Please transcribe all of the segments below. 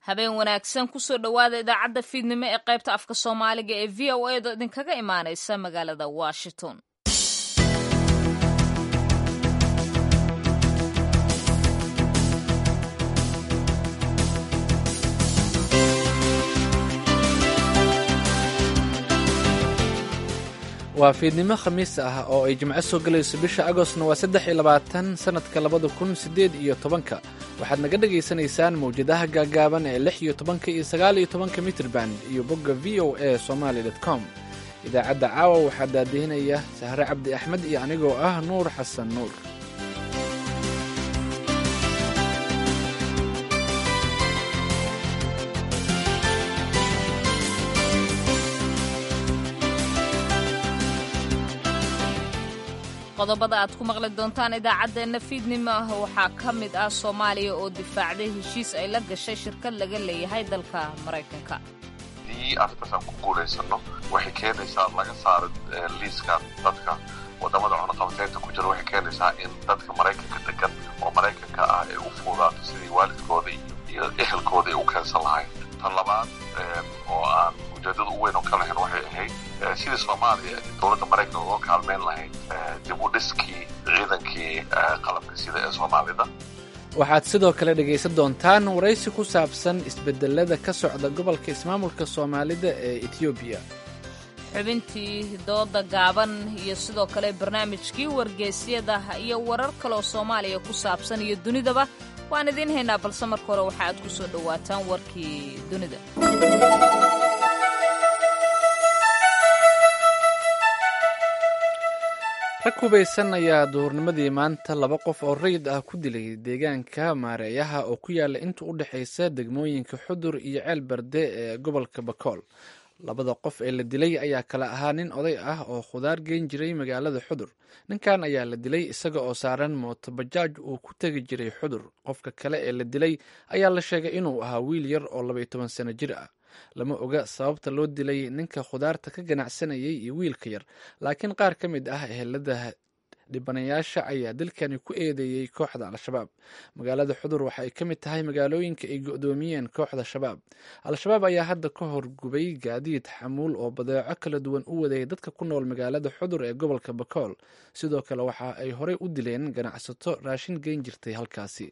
habeen wanaagsan kusoo dhowaada idaacadda fiidnimo ee qaybta afka soomaaliga ee v o a da idinkaga imaanaysa magaalada washington waa fiidnimo khamiis ah oo ay jimco soo gelayso bisha agostna waa saddex iyo labaatan sannadka labada kun siddeed iyo tobanka waxaad naga dhagaysanaysaan mawjadaha gaagaaban ee lix iyo tobanka iyo sagaal iyo tobanka mitrban iyo bogga v o a somaali dot com idaacadda caawa waxaa daadihinaya sahre cabdi axmed iyo anigoo ah nuur xasan nuur qodobada aad ku maqli doontaan idaacaddeenna fiidnimo ah waxaa ka mid ah soomaaliya oo difaacday heshiis ay la gashay shirkad laga leeyahay dalka maraykanka haddii arrintaasaan ku guulaysano waxay keenaysaa laga saaro liiska dadka wadamada cunaqabateynta ku jira waxay keenaysaa in dadka maraykanka degan oo maraykanka ah ay u fuudaato sidii waalidkooda iyo ehelkooda ay u keensan lahayn tan labaad oo aan ujeedada u weyn oo ka lahayn waxay ahayd sidii soomaaliya dowladda maraykanka uga kaalmeyn lahayd dib u dhiskii ciidankii qalabka sida ee soomaalida waxaad sidoo kale dhegaysan doontaan waraysi ku saabsan isbedelada ka socda gobolka ismaamulka soomaalida ee etoobiya xubintii dooda gaaban iyo sidoo kale barnaamijkii wargeysyada iyo warar kaleoo soomaaliya ku saabsan iyo dunidaba waan idiin haynaa balse marka hore waxa aad ku soo dhowaataan warkii dunida rag hubaysan ayaa duhurnimadii maanta laba qof oo rayid ah ku dilay deegaanka maareeyaha oo ku yaala inta u dhexaysa degmooyinka xudur iyo ceel barde ee gobolka bakool labada qof ee la dilay ayaa kala ahaa nin oday ah oo khudaar geyn jiray magaalada xudur ninkan ayaa la dilay isaga oo saaran mooto bajaaj uu ku tegi jiray xudur qofka kale ee la dilay ayaa la sheegay inuu ahaa wiil yar oo labaiyo toban sano jir ah lama oga sababta loo dilay ninka khudaarta ka ganacsanayay iyo wiilka yar laakiin qaar ka mid ah ehelada dhibanayaasha ayaa dilkani ku eedeeyey kooxda al-shabaab magaalada xudur waxa ay ka mid tahay magaalooyinka ay go-doomiyeen kooxda shabaab al-shabaab ayaa hadda ka horgubay gaadiid xamuul oo badeeco kala duwan u waday dadka ku nool magaalada xudur ee gobolka bakool sidoo kale waxa ay horey u dileen ganacsato raashin geyn jirtay halkaasi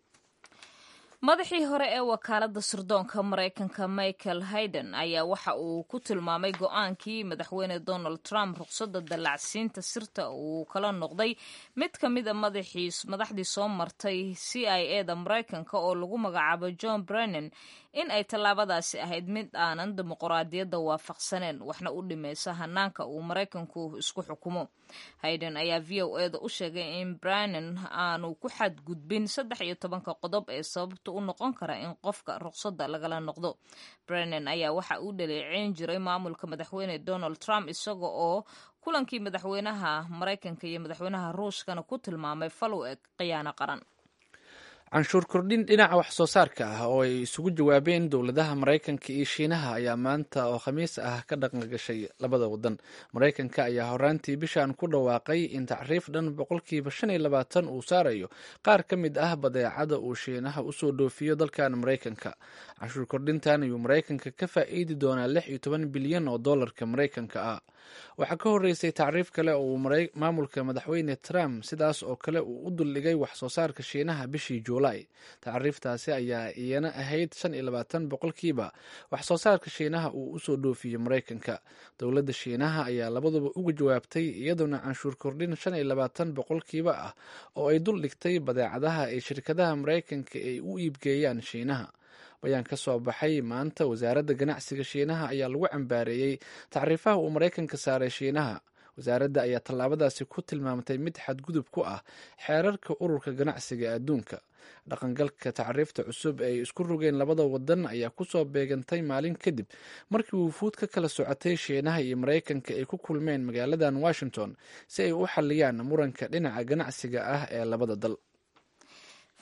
madaxii hore ee wakaaladda sirdoonka maraykanka michael hayden ayaa waxa uu ku tilmaamay go-aankii madaxweyne donald trump ruqsadda dallacsiinta sirta uu kala noqday mid ka mid a madaxdii soo martay c i e da maraykanka oo lagu magacaabo john brennan in ay tallaabadaasi ahayd mid aanan dimuqraadiyadda waafaqsaneen waxna u dhimaysa hanaanka uu maraykanku isku xukumo hayden ayaa v o e da u sheegay in brennan aanu ku xadgudbin saddex iyo tobanka qodob ee sababta u noqon kara in qofka ruqsadda lagala noqdo brennan ayaa waxa uu dhaleeceyn jiray maamulka madaxweyne donald trump isaga oo kulankii madaxweynaha maraykanka iyo madaxweynaha ruushkana ku tilmaamay falow eg khiyaano qaran canshuur kordhin dhinaca wax soo saarka ah oo ay isugu jawaabeen dowladaha maraykanka iyo shiinaha ayaa maanta oo khamiis ah ka dhaqangashay labada wadan maraykanka ayaa horaantii bishan ku dhawaaqay in tacriif dhan boqolkiiba shan iyo labaatan uu saarayo qaar ka mid ah badeecada uu shiinaha usoo dhoofiyo dalkan maraykanka canshuur kordhintan ayuu maraykanka ka faa'iidi doonaa lix iyo toban bilyan oo dollarka maraykanka ah waxaa ka horreysay tacriif kale oo uu maamulka madaxweyne trump sidaas oo kale uu u duldhigay wax soo saarka shiinaha bishii juulaay tacriiftaasi ayaa iyana ahayd shan iyo labaatan boqolkiiba wax soo saarka shiinaha uu usoo dhoofiyo maraykanka dowladda shiinaha ayaa labaduba uga jawaabtay iyadoona canshuur kordhin shan iyo labaatan boqolkiiba ah oo ay dul dhigtay badeecadaha ay shirkadaha maraykanka ay u iibgeeyaan shiinaha bayaan ka soo baxay maanta wasaaradda ganacsiga shiinaha ayaa lagu cambaareeyey tacriifaha uu maraykanka saaray shiinaha wasaaradda ayaa tallaabadaasi ku tilmaamtay mid xadgudub ku ah xeerarka ururka ganacsiga adduunka dhaqangalka tacriifta cusub ay isku rogeen labada wadan ayaa kusoo beegantay maalin kadib markii wufuud ka kala socotay shiinaha iyo maraykanka ay ku kulmeen magaaladan washington si ay u xaliyaan muranka dhinaca ganacsiga ah ee labada dal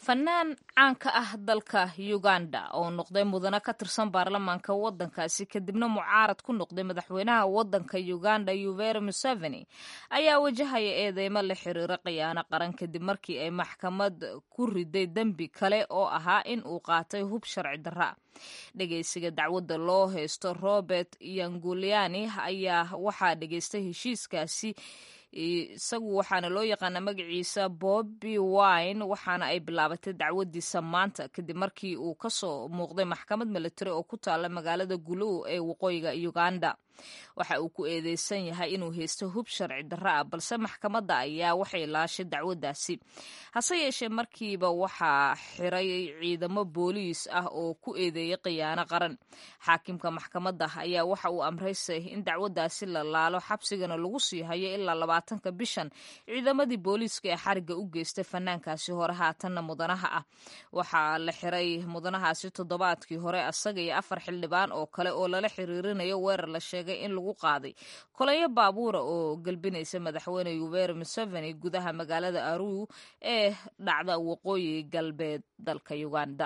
fanaan caan ka ah dalka uganda oo noqday mudane ka tirsan baarlamaanka waddankaasi kadibna mucaarad ku noqday madaxweynaha waddanka uganda yuveri museveni ayaa wajahaya eedeymo la xiriira khiyaano qaran kadib markii ay maxkamad ku riday dembi kale oo ahaa in uu qaatay hub sharci darra dhegeysiga dacwadda loo haysto robert yanguliani ayaa waxaa dhegeystay heshiiskaasi isagu waxaana loo yaqaana magaciisa bobby wine waxaana ay bilaabatay dacwadiisa maanta kadib markii uu kasoo muuqday maxkamad military oo ku taala magaalada guluw ee waqooyiga uganda waxa uu ku eedeysan yahay inuu haysto hub sharci darra ah balse maxkamadda ayaa waxay laashay dacwadaasi hase yeeshee markiiba waxaa xiray ciidamo booliis ah oo ku eedeeyay khiyaano qaran xaakimka maxkamadda ayaa waxa uu amraysay in dacwadaasi la laalo xabsigana lagu sii hayo ilaa labaatanka bishan ciidamadii booliiska ee xariga u geystay fanaankaasi hore haatanna mudanaha ah waxaa la xiray mudanahaasi toddobaadkii hore asaga iyo afar xildhibaan oo kale oo lala xiriirinayo weerar la sheegay in lagu qaaday kolayo baabuura oo gelbinaysa madaxweyne yuveri museveni gudaha magaalada aruu ee dhacda waqooyi galbeed dalka uganda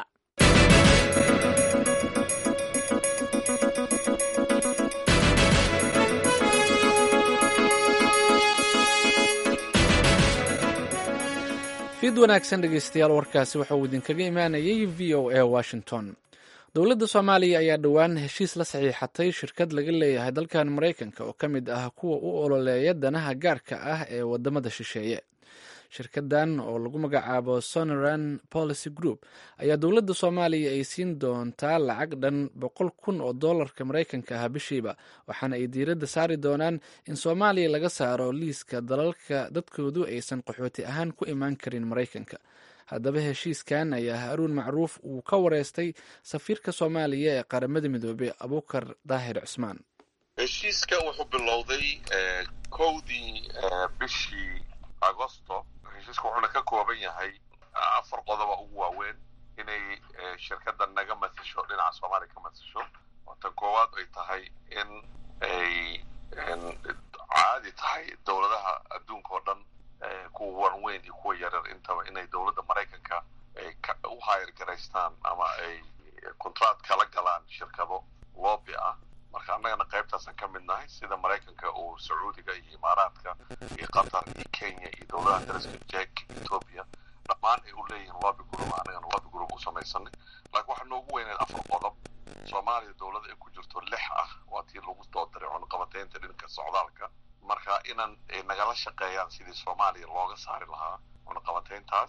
fiid wanaagsan dhegeystayaal warkaasi waxa uu idinkaga imaanayay v o a washington dowladda soomaaliya ayaa dhowaan heshiis la saxiixatay shirkad laga leeyahay dalkan maraykanka oo ka mid ah kuwa u ololeeya danaha gaarka ah ee wadamada shisheeye shirkadan oo lagu magacaabo sonoran policy group ayaa dowladda soomaaliya ay siin doontaa lacag dhan boqol kun oo dollarka maraykanka ah bishiiba waxaana ay diiradda saari doonaan in soomaaliya laga saaro liiska dalalka dadkoodu aysan qaxooti ahaan ku imaan karin maraykanka haddaba heshiiskan ayaa haruun macruuf uu ka wareystay safiirka soomaaliya ee qaramada midoobey abukar daahir cusmaan heshiiska wuxuu bilowday kowdii bishii agosto heshiiska wuxuuna ka kooban yahay afar qodoba ugu waaweyn inay shirkadda naga matasho dhinaca soomaaliya ka matasho oo tan koowaad ay tahay in ay caadi tahay dowladaha adduunka oo dhan kuwa wanweyn iyo kuwa yaryar intaba inay dowladda maraykanka ay u hayr garaystaan ama ay contract kala galaan shirkado lobby ah marka annagana qaybtaasaan ka mid nahay sida maraykanka uu sacuudiga iyo imaaraadka iyo qatar iyo kenya iyo dowladaha dariska jek ethoopia dhammaan ay u leeyihiin lobby group annagana lobby group u samaysanay laakiin waxaa noogu weyneed afar qodob soomaaliya dowlada ay ku jirto lix ah waa tii lagu doodaray cunaqabateynta dhinka socdaalka marka inan ay nagala shaqeeyaan sidii soomaaliya looga saari lahaa cunaqabateyntaas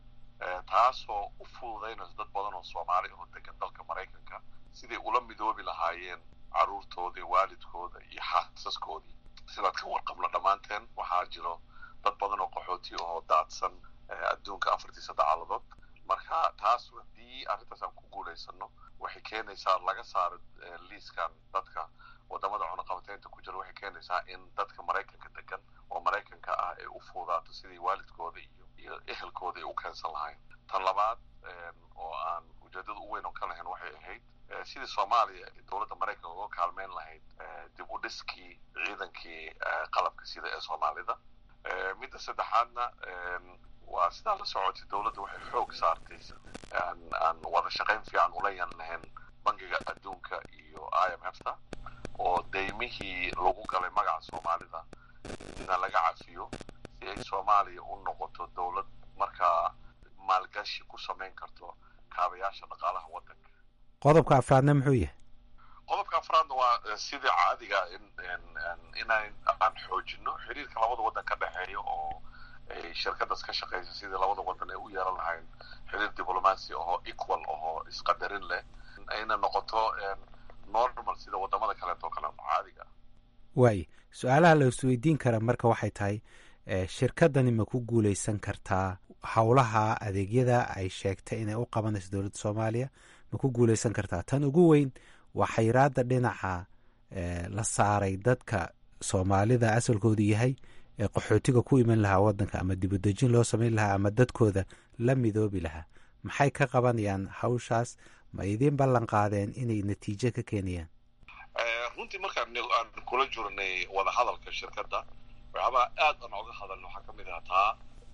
taasoo u fududaynayso dad badan oo soomaali oo degan dalka maraykanka siday ula midoobi lahaayeen caruurtoodii waalidkooda iyo xaasaskoodii sidaad ka warqabno dhammaanteen waxaa jiro dad badan oo qaxooti oo daadsan adduunka afartiisa dacaaladood marka taas haddii arrintaas aan ku guulaysano waxay keenaysaa laga saaro liiskan dadka wadamada cunaqabateynta ku jira waxay keenaysaa in dadka maraykanka degan oo maraykanka ah ay u fuudaato sidii waalidkooda iyo iyo ehelkooda ay u keensan lahayn tan labaad oo aan ujeedada u weyn oo ka lahayn waxay ahayd sidii soomaaliya dowladda maraykanka uga kaalmeyn lahayd dib u dhiskii ciidankii qalabka sida ee soomaalida midda saddexaadna waa sidaa la socotay dowladda waxay xoog saartay aan wada shaqayn fiican ula yan lahayn bangiga adduunka iyo i m f ta oo daymihii lagu galay magaca soomaalida ina laga cafiyo si ay soomaaliya u noqoto dowlad markaa maalgashi ku samayn karto kaabayaasha dhaqaalaha waddanka qodobka afraadna muxuu yahay qodobka afraadna waa sidii caadiga inaan aan xoojino xiriirka labada waddan ka dhexeeya oo ay shirkadaas ka shaqaysa sidii labada waddan ay u yeelan lahayn xiriir diblomaasi ahoo equal ahoo isqadarin leh ayna noqoto normal sida wadamada kaleeto kale caadiga waayo su-aalaha la isweydiin kara marka waxay tahay shirkadani ma ku guuleysan kartaa howlaha adeegyada ay sheegtay inay u qabanayso dowladda soomaaliya ma ku guuleysan kartaa tan ugu weyn waa xayraada dhinaca la saaray dadka soomaalida asalkoodu yahay ee qaxootiga ku iman lahaa wadanka ama dibudejin loo samayn lahaa ama dadkooda la midoobi lahaa maxay ka qabanayaan hawshaas ma idiin ballan qaadeen inay natiijo ka keenayaan runtii markaan aan kula jirnay wadahadalka shirkadda waxyaabaa aad aan oga hadalna waxaa ka mid ah taa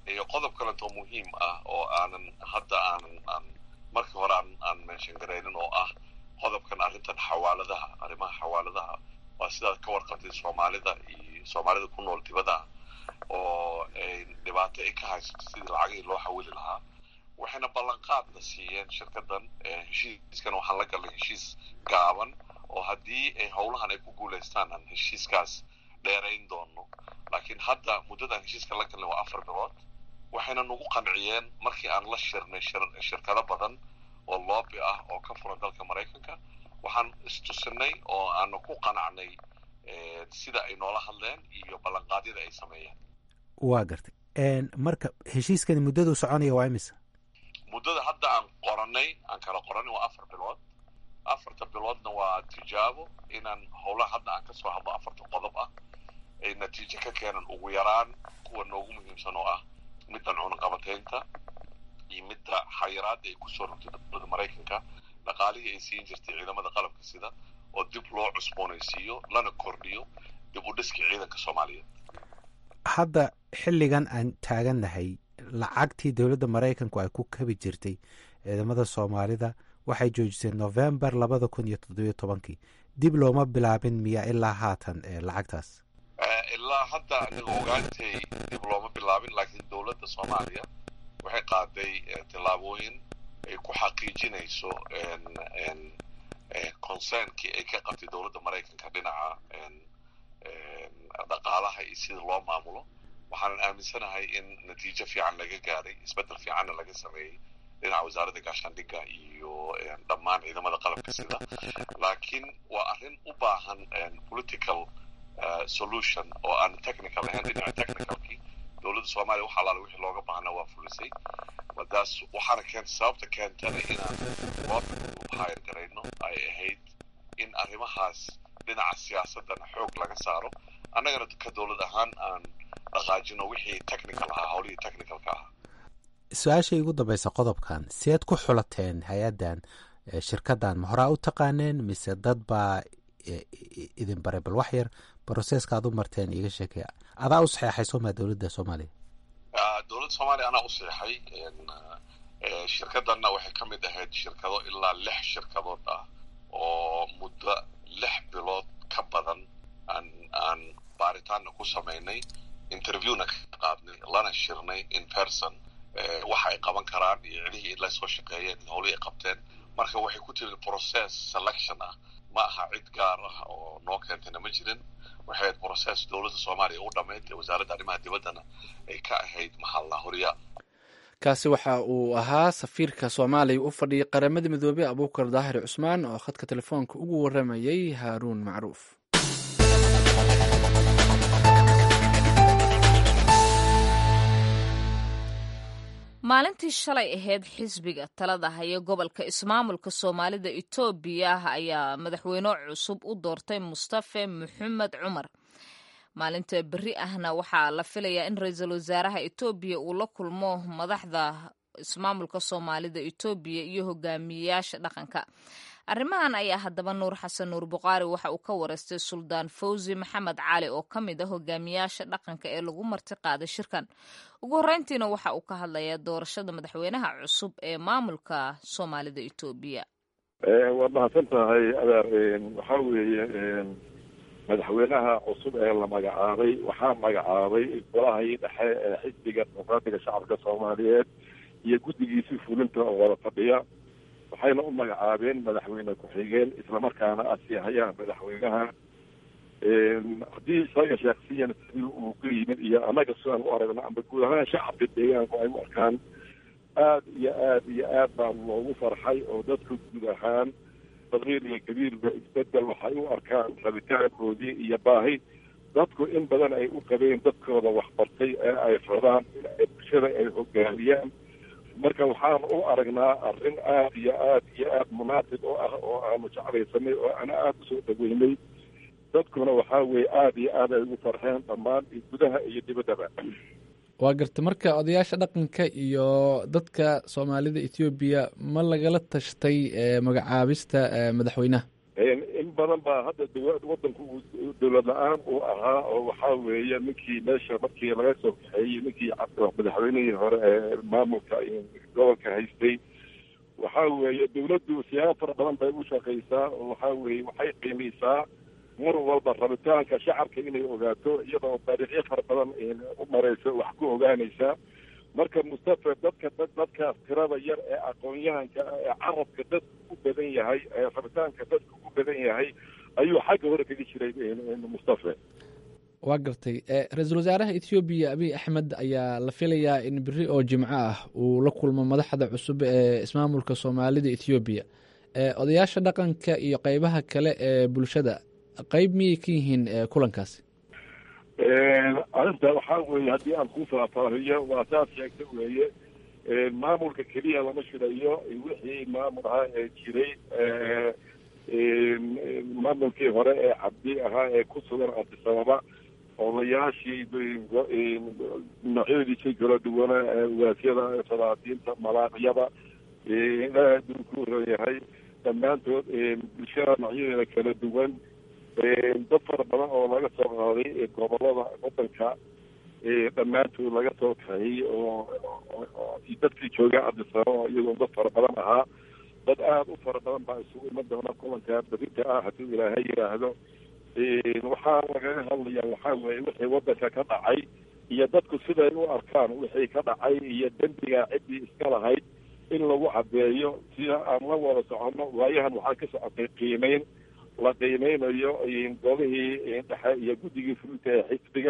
iyo qodob kalentoo muhiim ah oo aanan hadda aanan aan markii hore aan aan mention garaynin oo ah qodobkan arrintan xawaaladaha arrimaha xawaaladaha waa sidaad ka warqabtay soomaalida iyo soomaalida ku nool dibadaha oo dhibaato ay ka haysato sidii lacagihii loo xawili lahaa waxayna ballanqaadna siiyeen shirkadan heshiiskan waxaan la galnay heshiis gaaban oo haddii ay howlahan ay ku guulaystaan aan heshiiskaas dheerayn doono laakiin hadda muddadan heshiiska la galnay waa afar bilood waxayna nagu qanciyeen markii aan la shirnay shirkado badan oo loobi ah oo ka furan dalka maraykanka waxaan istusinay oo aanu ku qanacnay sida ay noola hadleen iyo ballanqaadyada ay sameeyeen waa gartay marka heshiiskani muddadu soconaya waa imisa muddada hadda aan qoranay aan kala qoranay waa afar bilood afarta biloodna waa tijaabo inaan howlaha hadda aan kasoo hadlo afarta qodob ah ay natiijo ka keenan ugu yaraan kuwa noogu muhiimsan oo ah middan cunaqabateynta iyo midda xayiraada ay kusoo rogtay dowladda maraykanka dhaqaalihii ay siin jirtay ciidamada qalabka sida oo dib loo cusboonaysiiyo lana kordhiyo dib u dhiskii ciidanka soomaaliyeed hadda xilligan aan taagannahay lacagtii dowladda maraykanku ay ku kabi jirtay ciidamada soomaalida waxay joojisay novembar labada kun iyo toddobiyo tobankii dib looma bilaabin miya ilaa haatan lacagtaas ilaa hadda aniga ogaantay dib looma bilaabin laakiin dowladda soomaaliya waxay qaaday tillaabooyin ay ku xaqiijinayso concernkii ay ka qabtay dowladda maraykanka dhinaca dhaqaalaha iyo sida loo maamulo waxaanan aaminsanahay in natiijo fiican laga gaaray isbeddel fiicanna laga sameeyey dhinaca wasaaradda gaashaandhigga iyo dhammaan ciidamada qalabka sida laakiin waa arrin u baahan political solution oo aan technical ahayn dhinaca technicalkii dowladda soomaaliya wax alaala wixii looga baahnaa waa fulisay madaas waxaana keentay sababta keentana inaan loo hayr garayno ay ahayd in arrimahaas dhinaca siyaasadana xoog laga saaro annagana ka dowlad ahaan aan dhaqaajino wixii technical ahaa howlihii technicalka ahaa su-aashay ugu dambaysa qodobkan seed ku xulateen hay-addan shirkaddan ma horaa u taqaaneen mise dad baa idin baray bal wax yar broseska aad u marteen iiga sheekaya adaa u saxeexay sooma dowladda soomaaliya dowladda soomaaliya anaa u saxeexay shirkaddanna waxay ka mid ahayd shirkado ilaa lix shirkadood ah oo muddo lix bilood ka badan aan aan baaritaanna ku samaynay interviewna ka qaadnay lana shirnay in person waxa ay qaban karaan iyo cidihii la soo shaqeeyeen iyo howlihii ay qabteen marka waxay ku timid process selection ah ma aha cid gaar ah oo noo keentayna ma jirin waxay ahayd process dowladda soomaaliya u dhammayd ee wasaaradda arrimaha dibaddana ay ka ahayd maxalla horyaal kaasi waxa uu ahaa safiirka soomaaliya u fadhiyay qaramada midoobey abuukar daahir cusmaan oo khadka telefoonka ugu waramayay haaruun macruuf maalintii shalay ahayd xisbiga talada haya gobolka ismaamulka soomaalida etoobiya ayaa madaxweyne cusub u doortay mustafe maxamed cumar maalinta berri ahna waxaa la filayaa in ra-iisul wasaaraha etoobiya uu la kulmo madaxda ismaamulka soomaalida etoobiya iyo hogaamiyeyaasha dhaqanka arrimahan ayaa haddaba nuur xasan nuur buqaari waxa uu ka wareystay suldaan fawzi maxamed cali oo ka mid ah hogaamiyaasha dhaqanka ee lagu marti qaaday shirkan ugu horreyntiina waxa uu ka hadlayaa doorashada madaxweynaha cusub ee maamulka soomaalida etoobiya waad mahadsan tahay adeer waxaa weeye madaxweynaha cusub ee la magacaabay waxaa magacaabay golahii dhexe ee xisbiga dimuqraatiga shacabka soomaaliyeed iyo guddigiisii fulinta oo wada fadhiya waxayna u magacaabeen madaxweyne ku-xigeen islamarkaana asiihayaan madaxweynaha haddii isaga shaksiyan sidii uu ka yimid iyo annaga sidaan u aragno amba guud ahaan shacabka deegaanku ay u arkaan aad iyo aad iyo aad baa loogu farxay oo dadka guud ahaan sagiir iyo kabiirba isbedel waxay u arkaan rabitaankoodii iyo baahi dadku in badan ay u qabeen dadkooda waxbartay ee ay rabaan in bulshada ay hogaamiyaan marka waxaan u aragnaa arrin aad iyo aad iyo aad munaasib oo ah oo aanu jeclaysanay oo ana aada usoo dhaweynay dadkuna waxaa weeye aada iyo aad ay ugu farxeen dhammaan gudaha iyo dibaddaba waa garta marka odayaasha dhaqanka iyo dadka soomaalida ethoobiya ma lagala tashtay magacaabista madaxweynaha in badan baa hadda dawa- wadanku uu dowlad la-aan uu ahaa oo waxaa weeye ninkii meesha markii laga soo kaxeeyey ninkii cabdi- madaxweynihii hore ee maamulka gobolka haystay waxaa weeye dowladdu siyaabo fara badan bay u shaqaysaa oo waxaa weeye waxay qiimaysaa mar walba rabitaanka shacabka inay ogaato iyadoo taariikhyo fara badan u maraysa wax ku ogaanaysaa marka mustafa dadka dad dadkaas tirada yar ee aqoon-yahanka ah ee carabka dadku u badan yahay ee rabitaanka dadku u badan yahay ayuu xagga hore kaga jiray mustafa waa gartay ra-iisul wasaaraha ethoobiya abiy axmed ayaa la filayaa in beri oo jimco ah uu la kulmo madaxda cusub ee ismaamulka soomaalida ethoobiya odayaasha dhaqanka iyo qeybaha kale ee bulshada qeyb miyay ka yihiin kulankaasi arrinta waxaa weeye haddii aan ku faahfaahiyo waa saas sheegta weeye maamulka keliya lama shirayo wixii maamul ahaa ee jiray maamulkii hore ee cabdi ahaa ee ku sugan abdisababa odayaashii noocyadiisii kala duwana waasyada salaadiinta malaaqyada ilaaha aduu ku yahay dhammaantood bulshada noocyadeeda kala duwan dad fara badan oo laga soo qaaday gobolada wadanka dhammaantood laga soo kaxiyey oo dadkii jooga cabdisababa oo iyagoo dad fara badan ahaa dad aada u fara badan baa isugu iman doona kulanka berita ah hadduu ilaahay yidhaahdo waxaa lagaga hadlaya waxaa weeye wixii wadanka ka dhacay iyo dadku siday u arkaan wixii ka dhacay iyo dembiga ciddii iska lahayd in lagu cadeeyo sida aan la wada soconno waayahan waxaa ka socotay qiimeyn la qiimeynayo golihii dhexe iyo guddigii fulinta ee xisbiga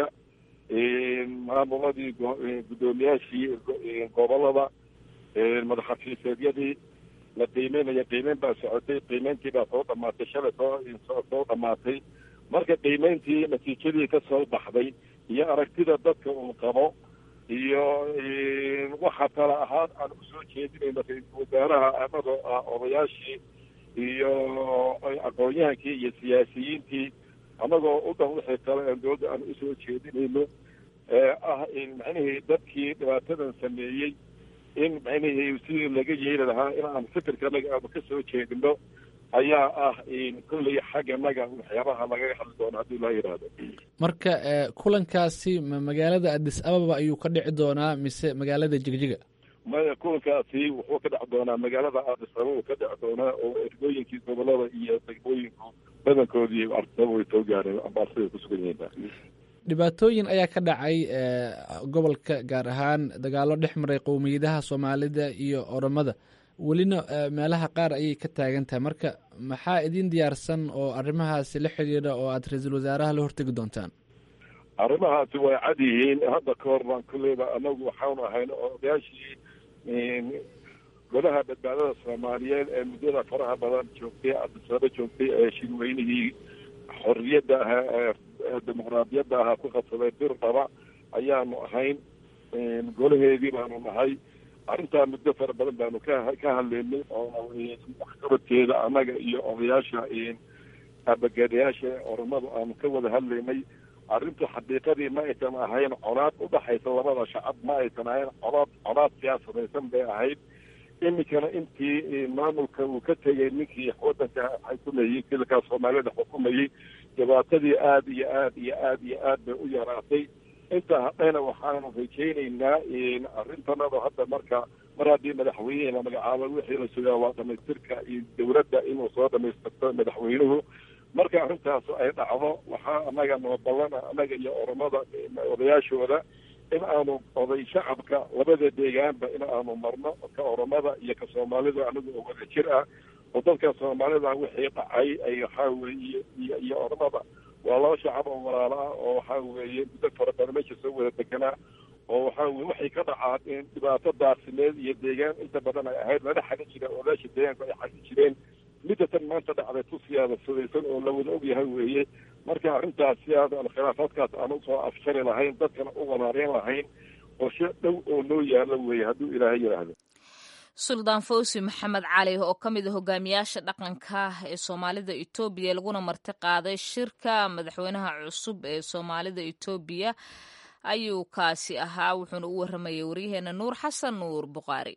maamuladii guddoomiyaashii gobolada madaxafiiseedyadii la qiimeynayo qiimeyn baa socotay qiimeyntii baa soo dhamaatay shalay soo soo dhamaatay marka qiimeyntii natiijadii ka soo baxday iyo aragtida dadka uu qabo iyo waxa kale ahaan aan usoo jeedinayno ra-iisul wasaaraha anagoo ah odayaashii iyo aqoon-yahankii iyo siyaasiyiintii anagoo u dhan wixii kale aan dowladda aan usoo jeedinayno ee ah in macnihii dadkii dhibaatadan sameeyey in macnihii sidii laga yeeli lahaa in aan fikirkanaga aanu ka soo jeedino ayaa ah kolley xagganaga waxyaabaha lagaga hadli doono haddii laa yidhaahdo marka kulankaasi ma magaalada adis ababa ayuu ka dhici doonaa mise magaalada jigjiga maya kulankaasi wuxuu ka dheci doonaa magaalada addis ababa ka dheci doonaa oo ergooyinkii gobolada iyo degmooyinku badankoodii addis ababa way soo gaareen ambaarsaday ku sugan yihiin dhibaatooyin ayaa ka dhacay gobolka gaar ahaan dagaalo dhex maray qowmiyadaha soomaalida iyo oromada welina meelaha qaar ayay ka taagan tahay marka maxaa idin diyaarsan oo arrimahaasi la xidhiidha oo aada ra-iisul wasaaraha la hortegi doontaan arrimahaasi way cad yihiin hadda ka hor baan kulleyba anagu waxaanu ahayn odayaashii golaha badbaadada soomaaliyeed ee muddada faraha badan joogtay abdisaba joogtay ee shirweynihii xorriyadda ahaa ee dimuqraadiyadda ahaa ku qabsaday bir dhaba ayaanu ahayn golaheedii baanu nahay arrintaa muddo fara badan baanu ka ka hadlaynay oo waxqabadkeeda annaga iyo odayaasha abagaadayaasha oromadu aanu ka wada hadlaynay arrintu xaqiiqadii ma aysan ahayn conaad udhaxaysa labada shacab ma aysan ahayn conaad conaad siyaasadaysan bay ahayd iminkana intii maamulka uu ka tegay ninkii wadanka xukumayey kilkaa soomaalida xukumayey dhibaatadii aada iyo aad iyo aad iyo aad bay u yaraatay intaa hadhayna waxaanu rajaynaynaa arrintanada hadda marka mar haddii madaxweynehi la magacaabo wixii la sugaa waa dhamaystirka iyo dowladda inuu soo dhamaystirto madaxweynuhu marka arrintaas ay dhacdo waxaa anaga noo ballana anaga iyo oromada odayaashooda in aanu oday shacabka labada deegaanba in aanu marno ka oromada iyo ka soomaalida anigu oo wada jir ah oo dadka soomaalida wixii dhacay ay waxaa weeye iyo iyo oromada waa laba shacab oo walaalo ah oo waxaa weeye muddo fara badan meesha soo wada deganaa oo waxaa weye waxay ka dhacaan dhibaato daasimeed iyo deegaan inta badan ay ahayd lala xagin jira odaasha deegaanku ay xagin jireen middatan maanta dhacday tusiyaada sudaysan oo la wada ogyahay weeye marka arrintaas si aad khilaafaadkaas aan usoo afjari lahayn dadkana u walaareen lahayn qorshe dhow oo loo yaalo weeye hadduu ilaahay yidhaahdo suldaan fawsi maxamed cali oo ka mid a hogaamiyaasha dhaqanka ee soomaalida etoobiya laguna marti qaaday shirka madaxweynaha cusub ee soomaalida etoobiya ayuu kaasi ahaa wuxuuna u waramayay waryaheena nuur xasan nuur buqaari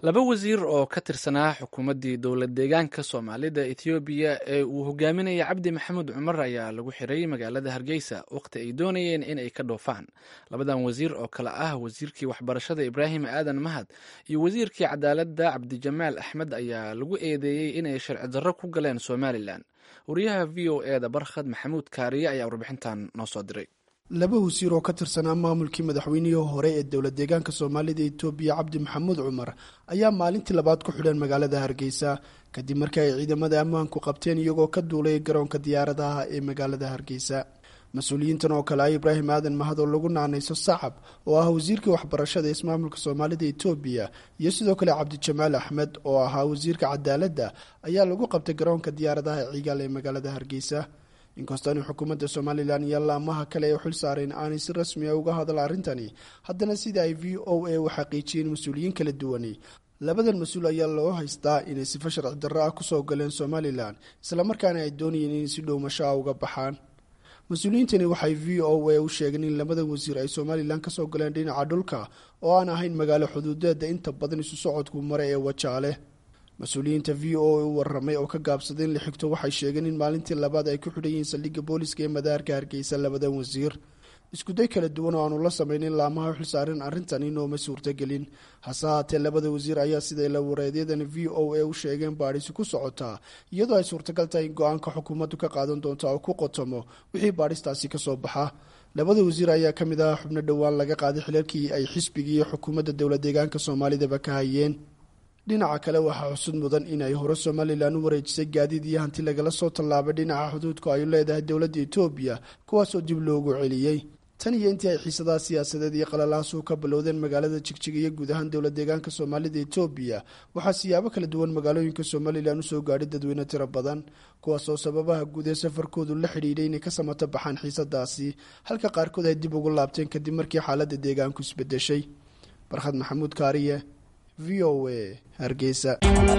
laba wasiir oo ka tirsanaa xukuumaddii dowlad deegaanka soomaalida ethoobiya ee uu hogaaminaya cabdi maxamuud cumar ayaa lagu xiray magaalada hargeysa wakhti ay doonayeen in ay ka dhoofaan labadan wasiir oo kale ah wasiirkii waxbarashada ibraahim aadan mahad iyo wasiirkii cadaaladda cabdijamaal axmed ayaa lagu eedeeyey inay sharci darro ku galeen somalilan wariyaha v o e da barkhad maxamuud kaariye ayaa warbixintan noo soo diray laba wasiir oo ka tirsanaa maamulkii madaxweynihii hore ee dowlad deegaanka soomaalida etoobiya cabdi maxamuud cumar ayaa maalintii labaad ku xidhan magaalada hargeysa kadib markii ay ciidamada ammaanku qabteen iyagoo ka duulay garoonka diyaaradaha ee magaalada hargeysa mas-uuliyiintan oo kale ah ibraahim aadan mahad oo lagu naanayso sacab oo ah wasiirkii waxbarashada ismaamulka soomaalida etoobiya iyo sidoo kale cabdijamaal axmed oo ahaa wasiirka cadaaladda ayaa lagu qabtay garoonka diyaaradaha ee cigaal ee magaalada hargeysa inkastooni xukuumadda somalilan iyo laamaha kale ee xil saareen aanay si rasmi a uga hadal arrintani haddana sida ay v o a u xaqiijiyeen mas-uuliyiin kala duwani labadan mas-uul ayaa loo haystaa inay sifo sharci darro ah kusoo galeen somalilan islamarkaana ay doonayeen inay si dhowmasho ah uga baxaan mas-uuliyiintani waxay v o a u sheegeen in labada wasiir ay somalilan kasoo galeen dhinaca dhulka oo aan ahayn magaalo xuduudeeda inta badan isu socodku mare ee wajaale mas-uuliyiinta v o a u waramay oo ka gaabsaday in la xigto waxay sheegeen in maalintii labaad ay ku xidhan yihiin saldhigga booliska ee madaarka hargeysa labadan wasiir iskuday kala duwan oo aanu la samaynin laamaha xilsaareen arrintan inooma suurtagelin hase haatee labada wasiir ayaa siday la wareedyadani v o a u sheegeen baadhisi ku socotaa iyadoo ay suurtagal tahay in go-aanka xukuumaddu ka qaadan doonta oo ku qotomo wixii baadhistaasi kasoo baxa labada wasiir ayaa ka mid ah xubno dhowaan laga qaaday xilalkii ay xisbigii iyo xukuumadda dowlad deegaanka soomaalidaba ka hayeen dhinaca kale waxaa xusud mudan in ay hore somalilan u wareejisay gaadiid iyo hanti lagala soo tallaabay dhinaca xuduudku ay leedahay dowladda etoobiya kuwaasoo dib loogu celiyey tan iyo intii ay xiisadaha siyaasadeed iyo qalalahaasuu ka bilowdeen magaalada jigjiga iyo guud ahaan dowlad deegaanka soomaalida etoobiya waxaa siyaabo kala duwan magaalooyinka somalilan usoo gaadhay dadweyne tiro badan kuwaasoo sababaha guud ee safarkoodu la xidhiidhay inay ka samato baxaan xiisadaasi halka qaarkood ay dib ugu laabteen kadib markii xaaladda deegaanku isbedeshay barkhad maxamuud kaariye v o a hargeysa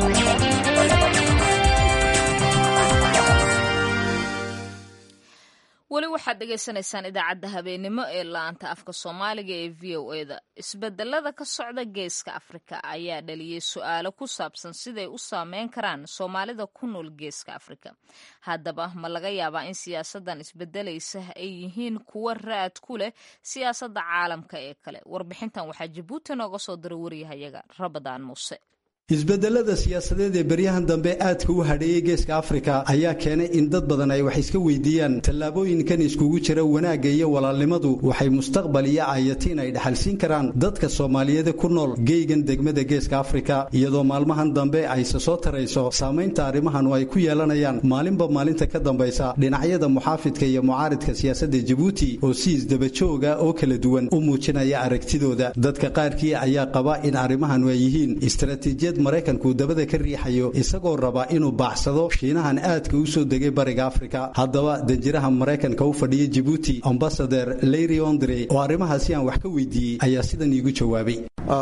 weli waxaad dhegaysanaysaan idaacadda habeenimo ee la-anta afka soomaaliga ee v o e da isbedelada ka socda geeska afrika ayaa dhaliyey su-aalo ku saabsan siday u saameyn karaan soomaalida ku nool geeska afrika haddaba ma laga yaabaa in siyaasadan isbedelaysa ay yihiin kuwo raad ku leh siyaasadda caalamka ee kale warbixintan waxaa jabuuti nooga soo diray waryahayaga rabadaan muuse isbedelada siyaasadeed ee beryahan dambe aadka u hadheeyey geeska afrika ayaa keenay in dad badan ay wax iska weydiiyaan tallaabooyinkan iskugu jira wanaagga iyo walaalnimadu waxay mustaqbal iyo aayatiin ay dhaxalsiin karaan dadka soomaaliyeed ku nool geygan degmada geeska afrika iyadoo maalmahan dambe ayse soo tarayso saamaynta arrimahanu ay ku yeelanayaan maalinba maalinta ka dambaysa dhinacyada muxaafidka iyo mucaaridka siyaasadda jabuuti oo si isdabajooga oo kala duwan u muujinaya aragtidooda dadka qaarkii ayaa qaba in arrimahanu ay yihiin istaraatiijiyad maraykanku dabada ka riixayo isagoo raba inuu baaxsado shiinahan aadka u soo degay bariga afrika haddaba danjiraha maraykanka u fadhiya jibuuti ambasader leyri ondre oo arrimahaasi aan wax ka weydiiyey ayaa sidan iigu jawaabay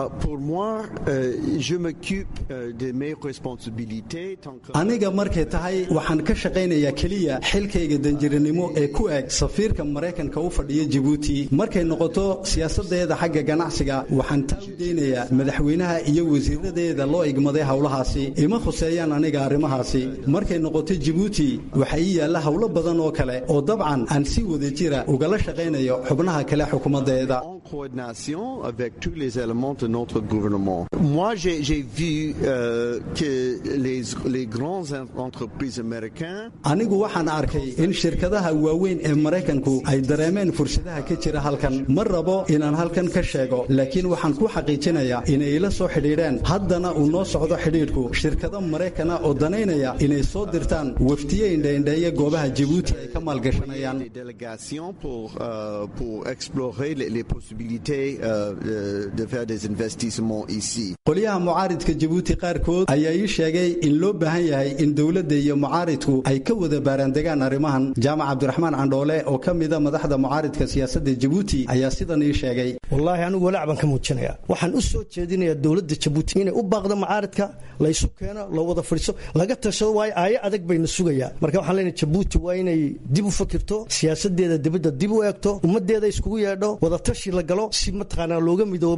aniga markay tahay waxaan ka shaqaynayaa keliya xilkayga danjiranimo ee ku eg safiirka maraykanka u fadhiya jibuuti markay noqoto siyaasadeeda xagga ganacsiga waxaan taa u deynayaa madaxweynaha iyo wasiiradeeda loo igmaday howlahaasi ima khuseeyaan aniga arrimahaasi markay noqoto jibuuti waxaa ii yaalla howlo badan oo kale oo dabcan aan si wada jira ugala shaqaynayo xubnaha kale xukuumaddeeda Moi, j'ai vu euh, que les, les grandes entreprises américaines. anigu waxaan arkay in shirkadaha waaweyn ee maraykanku ay dareemeen fursadaha ka jira halkan ma rabo inaan halkan ka sheego laakiin waxaan ku xaqiijinayaa inay ila soo xidhiidheen haddana uu noo socdo xidhiidhku shirkado maraykana oo danaynaya inay soo dirtaan waftiye indhaindheeye goobaha jibuuti ay ka maalgashanayaan Des délégations pour, euh, pour explorer les, les possibilités euh, de, de faire des investissements ici. qolyaha mucaaridka jabuuti qaarkood ayaa ii sheegay in loo baahan yahay in dowladda iyo mucaaridku ay ka wada baaraandegaan arrimahan jaamac cabdiraxmaan candhoole oo ka mida madaxda mucaaridka siyaasadda jabuuti ayaa sidan ii sheegay wallaahi anigu walaac baan ka muujinayaa waxaan u soo jeedinayaa dowladda jabuuti inay u baaqdo mucaaridka laysu keeno la wada fadhiiso laga tashado waayo aayo adag bayna sugayaa marka waxaan leenahay jabuuti waa inay dib u fakirto siyaasadeeda dibadda dib u eegto ummaddeeda iskugu yeedho wadatashi la galo si mataqaanaa looga midoobo wixii dhacay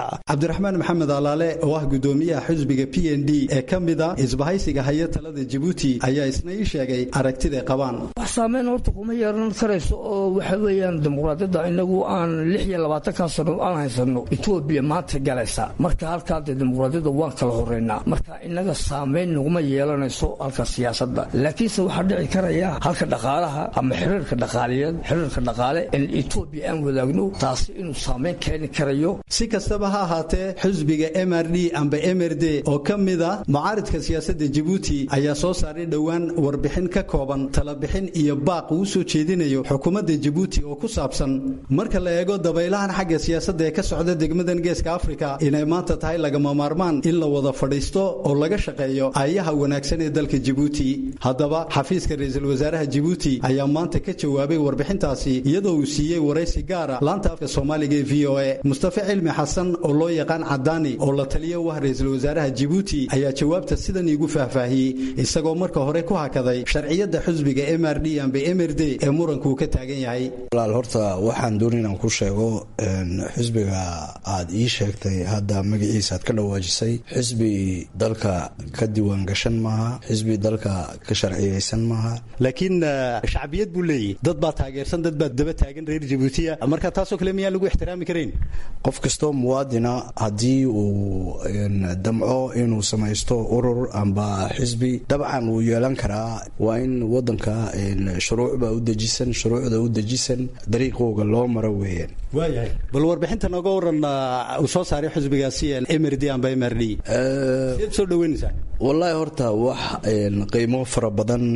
dhaca cabdiraxmaan maxamed alaale oo ah gudoomiyaha xisbiga p n d ee ka mid a isbahaysiga haya talada jabuuti ayaa isna ii sheegay aragtiday qabaan wax saameyn horta kuma yeelan karayso oo waxa weeyaan dimuqraadiyadda inagu aan lix iyo labaatankan sano aan haysano etoobiya maanta galaysa marka halkaa dee dimuqraadiyadda waan kala horeynaa marka inaga saameyn naguma yeelanayso halka siyaasadda laakiinse waxaa dhici karaya halka dhaqaalaha ama xiriirka dhaqaaliyeed xiriirka dhaqaale in etoobiya aan wadaagno taasi inuu saameyn keeni karayo si kastaba ha ahaatee xisbiga m r d amba m r d oo ka mid a mucaaridka siyaasadda jabuuti ayaa soo saaray dhowaan warbixin ka kooban talabixin iyo baaq uu soo jeedinayo xukuumadda jabuuti oo ku saabsan marka la eego dabaylahan xagga siyaasadda ee ka socda degmadan geeska afrika inay maanta tahay lagama maarmaan in la wada fadhiisto oo laga shaqeeyo ayaha wanaagsan ee dalka jabuuti haddaba xafiiska ra-iisul wasaaraha jabuuti ayaa maanta ka jawaabay warbixintaasi iyadoo uu siiyey waraysi gaara laanta afka soomaaliga ee v o a mustafa cilmi xasan oo loo yaqaan cadaani oo la taliya u ah ra-iisul wasaaraha jabuuti ayaa jawaabta sidan iigu faahfaahiyey isagoo marka hore ku hakaday sharciyadda xusbiga m r d amba m r d ee muranku ka taagan yahay walaal horta waxaan dooni inaan ku sheego xusbiga aad ii sheegtay hadda magaciisa aad ka dhawaajisay xisbi dalka ka diiwaan gashan maaha xisbi dalka ka sharciyeysan maaha laakiin shacbiyad buu leeyahy dad baa taageersan dad baa daba taagan reer jabuutiya marka taasoo kale miyaan lagu ixtiraami karayn qof kastoo muwaadina haddii uu damco inuu samaysto urur amba xisbi dabcan wuu yeelan karaa waa in wadanka shuruucba u dejisan shuruucda u dejisan dariiqooga loo maro weeyaan waayahay bal warbixinta nooga waran uu soo saaray xisbigaasi m r d amba m r d siad soo dhaweynaysaa wallaahi horta wax qiimo fara badan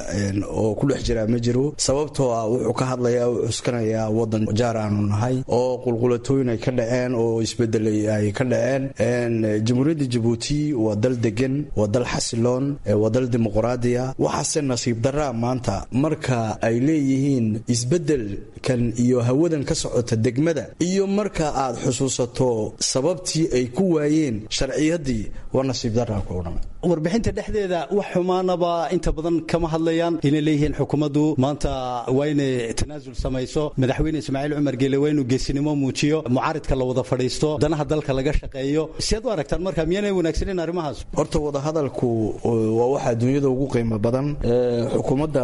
oo ku dhex jiraa ma jiro sababtoo ah wuxuu ka hadlayaa u cuskanayaa wadan jaar aanu nahay oo qulqulatooyin ay ka dhaceen oo isbedelay ay ka dhaceen jamhuuriyadda jabuuti waa dal degan waa dal xasiloon waa dal dimuqraadiya waxaase nasiib daraa maanta marka ay leeyihiin isbedelkan iyo hawadan ka socota degmada iyo marka aad xusuusato sababtii ay ku waayeen sharciyaddii waa nasiib daraa ku odhan warbixinta dhexdeeda wax xumaanaba inta badan kama hadlayaan inay leeyihiin xukuumaddu maanta waa inay tanaasul samayso madaxweyne ismaaciil cumar geele waa inuu geesinimo muujiyo mucaaridka la wada fadhiisto danaha dalka laga shaqeeyo siaad u aragtaan marka miyaanay wanaagsaneyn arrimahaas horta wadahadalku waa waxa adduunyada ugu qiimo badan xukuumadda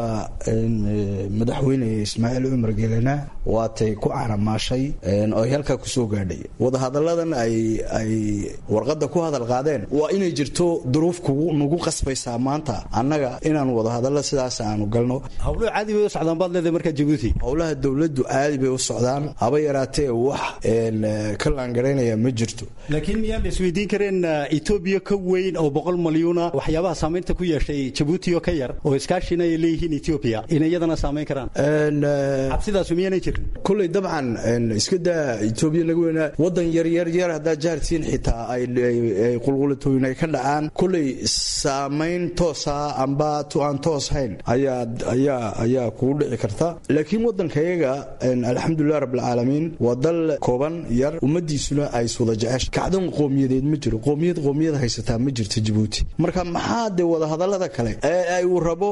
madaxweyne ismaaciil cumar geelena waatay ku canamaashay oo ay halkaa kusoo gaadhay wadahadalladan ay ay warqadda ku hadal qaadeen waa inay jirto duruuf nagu qasbaysaa maanta annaga inaan wadahadallo sidaas aanu galno howluhu caadi bay u socdaan baad leedahay markaa jabuuti howlaha dowladdu caadi bay u socdaan haba yaraatee wax ka laangaraynaya ma jirto laakiin miyaan la isweydiin kareen etoobiya ka weyn oo boqol malyuuna waxyaabaha saamaynta ku yeeshay jabuuti oo ka yar oo iskaashina ay leeyihiin etoobiya inay iyadana saamayn karaan cabsidaasu miyaanay jirin kolley dabcan iska daa etoobiya naga weynaa wadan yar yar yar haddaa jaartiin xitaa ay qulqulatooyin ay ka dhacaan kolley saamayn toosa amba tu aan toos hayn ayaa ayaa ayaa kugu dhici karta laakiin wadankayaga alxamdulilah rabbilcaalamiin waa dal kooban yar ummadiisuna ay iswada jecesha kacdan qoomiyadeed ma jiro qoomiyad qoomiyad haysataa ma jirto jabuuti marka maxaa dee wadahadallada kale ee ay uu rabo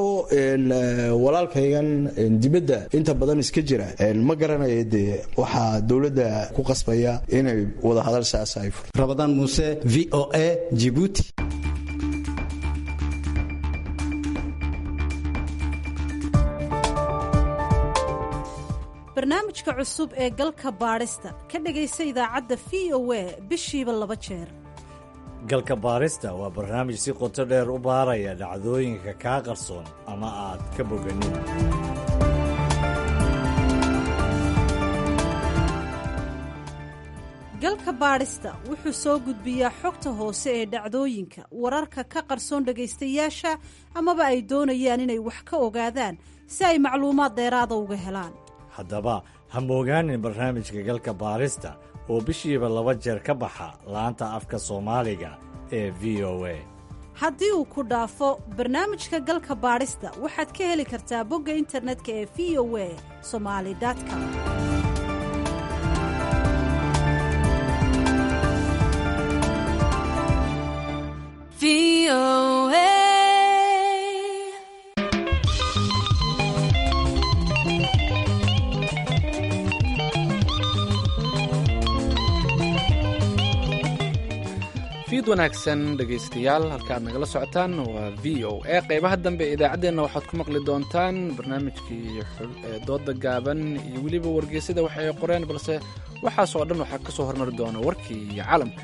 walaalkaygan dibadda inta badan iska jira ma garanaya dee waxaa dowladda ku qasbaya inay wadahadal saas ay furto rabadaan muuse v o a jibuuti barnaamijka cusub ee galka baadhista ka dhegaysa idaacadda v o a bishiiba laba jeer galka baadhista waa barnaamij si qoto dheer u baaraya dhacdooyinka kaa qarsoon ama aad ka boganin galka baadhista wuxuu soo gudbiyaa xogta hoose ee dhacdooyinka wararka ka qarsoon dhegaystayaasha amaba ay doonayaan inay wax ka ogaadaan si ay macluumaad dheeraada uga helaan haddaba ha moogaanin barnaamijka galka baadhista oo bishiiba laba jeer ka baxa laanta afka soomaaliga ee v o a haddii uu ku dhaafo barnaamijka galka baadhista waxaad ka heli kartaa bogga internetka ee v o a somali com fiid wanaagsan dhegaystayaal halkaaad nagala socotaan waa v o a qeybaha dambe ee idaacaddeenna waxaad ku maqli doontaan barnaamijkii dooda gaaban iyo weliba wargeysada wax ay qoreen balse waxaasoo dhan waxaa ka soo hormari doona warkii iyo caalamka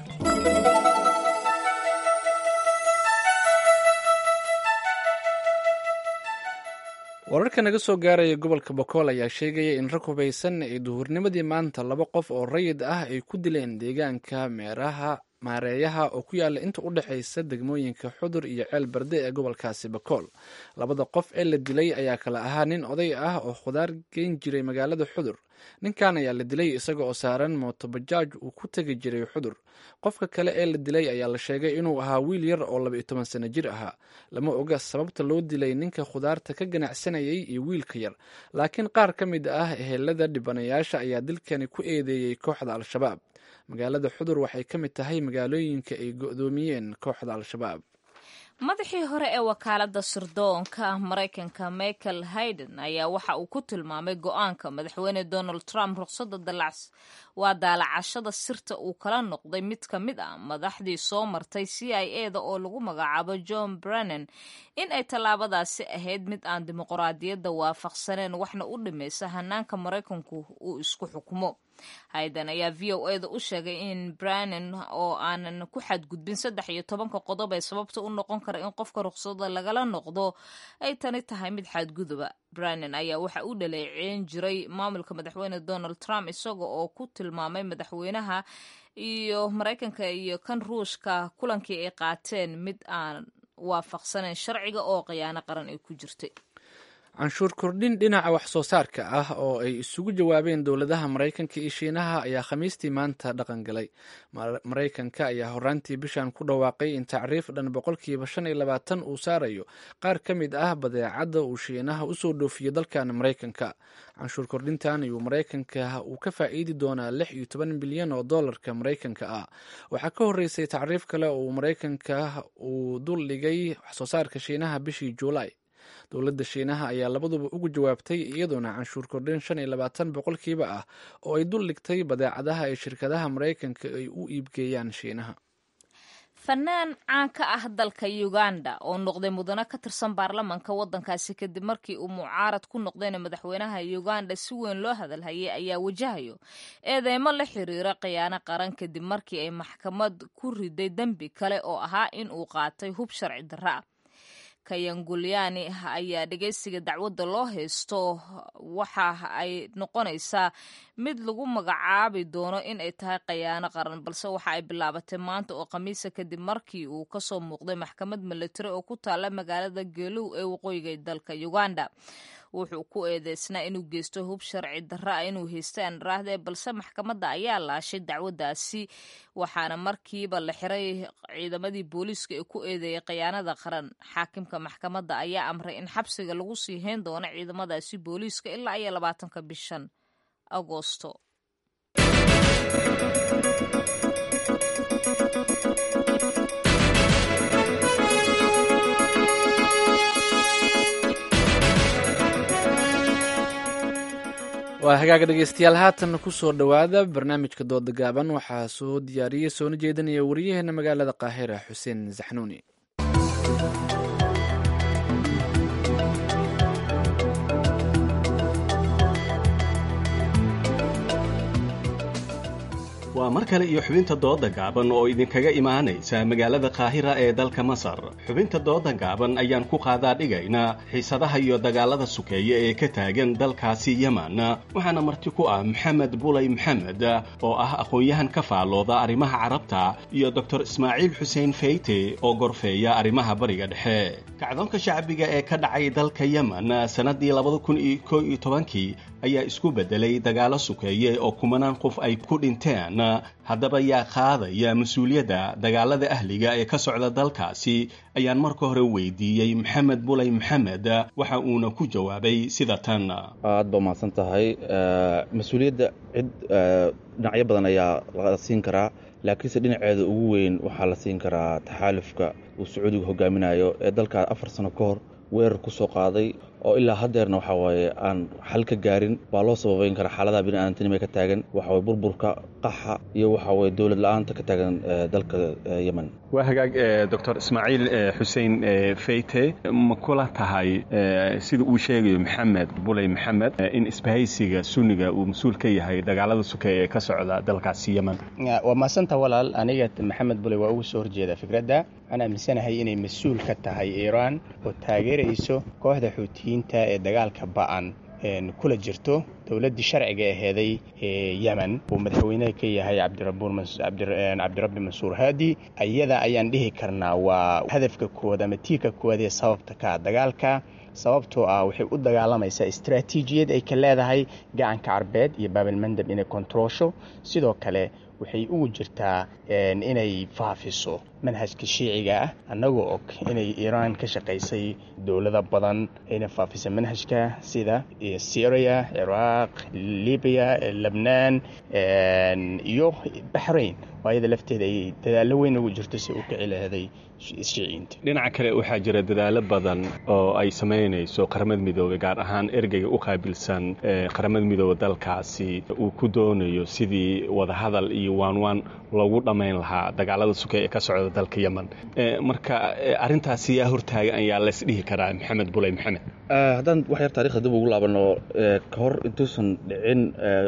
wararka naga soo gaaraya gobolka bokool ayaa sheegaya in rag hubaysan ay duhurnimadii maanta laba qof oo rayid ah ay ku dileen deegaanka meeraha maareeyaha oo ku yaala inta u dhexaysa degmooyinka xudur iyo ceel barde ee gobolkaasi bakool labada qof ee la dilay ayaa kala ahaa nin oday ah oo khudaar geyn jiray magaalada xudur ninkan ayaa la dilay isaga oo saaran mootobajaaj uu ku tegi jiray xudur qofka kale ee la dilay ayaa la sheegay inuu ahaa wiil yar oo laba iyo toban sano jir ahaa lama oga sababta loo dilay ninka khudaarta ka ganacsanayay iyo wiilka yar laakiin qaar ka mid ah ehelada dhibanayaasha ayaa dilkani ku eedeeyey kooxda al-shabaab magaalada xudur waxay ka mid tahay magaalooyinka ay go-doomiyeen kooxda al-shabaab madaxii hore ee wakaalada sirdoonka maraykanka michael hayden ayaa waxa uu ku tilmaamay go-aanka madaxweyne donald trump ruqsada dalacs waa daalacashada sirta uu kala noqday mid ka mid ah madaxdii soo martay c i e da oo lagu magacaabo john brennan in ay tallaabadaasi ahayd mid aan dimuqraadiyadda waafaqsaneen waxna u dhimaysa hanaanka maraykanku uu isku xukumo hayden ayaa v o e da u sheegay in brannan oo aanan ku xadgudbin saddex iyo tobanka qodob ee sababta u noqon kara in qofka ruqsada lagala noqdo ay tani tahay mid xadguduba brannan ayaa waxa uu dhaleeceyn jiray maamulka madaxweyne donald trump isaga oo ku tilmaamay madaxweynaha iyo maraykanka iyo kan ruushka kulankii ay qaateen mid aan waafaqsanayn sharciga oo khiyaano qaran ay ku jirtay canshuur kordhin dhinaca wax soo saarka ah oo ay isugu jawaabeen dowladaha maraykanka iyo shiinaha ayaa khamiistii maanta dhaqan galay maraykanka ayaa horaantii bishan ku dhawaaqay in tacriif dhan boqolkiiba shan iyo labaatan uu saarayo qaar ka mid ah badeecadda uu shiinaha usoo dhoofiyo dalkan maraykanka canshuur kordhintan ayuu maraykanka uu ka faa'iidi doonaa lix iyo toban bilyan oo dollarka maraykanka ah waxaa ka horreysay tacriif kale oo maraykanka uu dul dhigay wax soo saarka shiinaha bishii juulaay dowladda shiinaha ayaa labaduba ugu jawaabtay iyadoona canshuur kordhin shan iyo labaatan boqolkiiba ah oo ay dul dhigtay badeecadaha ay shirkadaha maraykanka ay u iibgeeyaan shiinaha fanaan caan ka ah dalka uganda oo noqday mudane ka tirsan baarlamanka waddankaasi kadib markii uu mucaarad ku noqdayna madaxweynaha uganda si weyn loo hadalhayay ayaa wajahayo eedeymo la xiriira khiyaano qaran kadib markii ay maxkamad ku riday dembi kale oo ahaa in uu qaatay hub sharci darra ah kayangulyani ayaa dhegeysiga dacwadda loo haysto waxa ay noqonaysaa mid lagu magacaabi doono in ay tahay khayaano qaran balse waxa ay bilaabatay maanta oo khamiisa kadib markii uu kasoo muuqday maxkamad milatari oo ku taala magaalada geelow ee waqooyiga dalka uganda wuxuu ku eedeysnaa inuu geysto hub sharci darra ah inuu haystay aan raahde balse maxkamadda ayaa laashay dacwaddaasi waxaana markiiba la xiray ciidamadii booliiska ee ku eedeeyay khayaanada qaran xaakimka maxkamadda ayaa amray in xabsiga lagu sii hayn doono ciidamadaasi booliiska ilaa iyo labaatanka bishan agoosto waa hagaaga dhegeystayaal haatan kusoo dhowaada barnaamijka dooda gaaban waxaa soo diyaariyey soona jeedinaya wariyaheena magaalada qaahira xuseen saxnuuni waa mar kale iyo xubinta dooda gaaban oo idinkaga imaanaysa magaalada qaahira ee dalka masar xubinta dooda gaaban ayaan ku qaadaa dhigaynaa xiisadaha iyo dagaalada sukeeya ee ka taagan dalkaasi yeman waxaana marti ku ah maxamed bulay maxamed oo ah aqoon-yahan ka faallooda arrimaha carabta iyo doctor ismaaciil xuseen feyte oo gorfeeya arrimaha bariga dhexe kacdoonka shacbiga ee ka dhacay dalka yeman sannaddii labada kun iyo koo iyo tobankii ayaa isku beddelay dagaalo sukeeye oo kumanaan qof ay ku dhinteen haddaba yaa qaadaya mas-uuliyadda dagaalada ahliga ee ka socda dalkaasi ayaan marka hore weydiiyey maxamed bulay maxamed waxa uuna ku jawaabay sida tan aad ba mahadsan tahay mas-uuliyadda cid dhinacyo badan ayaa la siin karaa laakiinse dhinaceeda ugu weyn waxaa la siin karaa taxaalufka uu sacuudiga hogaaminayo ee dalkaa afar sano ka hor weerar ku soo qaaday oo ilaa haddeerna waxa waaye aan xal ka gaarin waa loo sababeyn karaa xaaladaha bini'aadantinimo ka taagan waxa waye burburka qaxa iyo waxa waye dowlad la-aanta ka taagan dalka yemen waa hagaag doctor ismaaciil xuseen feyte ma kula tahay sida uu sheegayo maxamed buley maxamed in isbahaysiga sunniga uu mas-uul ka yahay dagaalada sukeeye ee ka socda dalkaasi yemen waa maasanta walaal aniga maxamed buley waa ugu soo horjeeda fikradda waxaan aaminsanahay inay mas-uul ka tahay iiraan oo taageerayso kooxda xuutiyiinta ee dagaalka ba'an kula jirto dowladdii sharciga aheeday ee yemen uu madaxweynaha ka yahay cabdirabbi mansuur haadi ayada ayaan dhihi karnaa waa hadafka koowaad ama tiirka koowaad ee sababta ka dagaalka sababtoo ah waxay u dagaalamaysaa istraatiijiyad ay ka leedahay gacanka carbeed iyo baabilmandab inay kontroosho sidoo kale waxay ugu jirtaa inay faafiso manhajka shiiciga ah annagoo og inay iiraan ka shaqaysay dowlado badan ayna faafisa manhajka sida syria ciraaq libiya lebnaan iyo baxrayn oo ayada lafteeda ay dadaallo weyn ugu jirto si u kici laheeday shiiciyiinta dhinaca kale waxaa jira dadaalo badan oo ay samaynayso qaramada midoobey gaar ahaan ergeyga u qaabilsan qaramada midoobe dalkaasi uu ku doonayo sidii wadahadal iyo waanwaan loogu dhammayn lahaa dagaalada suke ee ka socda dalka yemen marka arrintaasi yaa hortaagan ayaa lays dhihi karaa maxamed buley maxamed haddaan wax yar taarikhda dib ugu laabano ka hor intuusan dhicin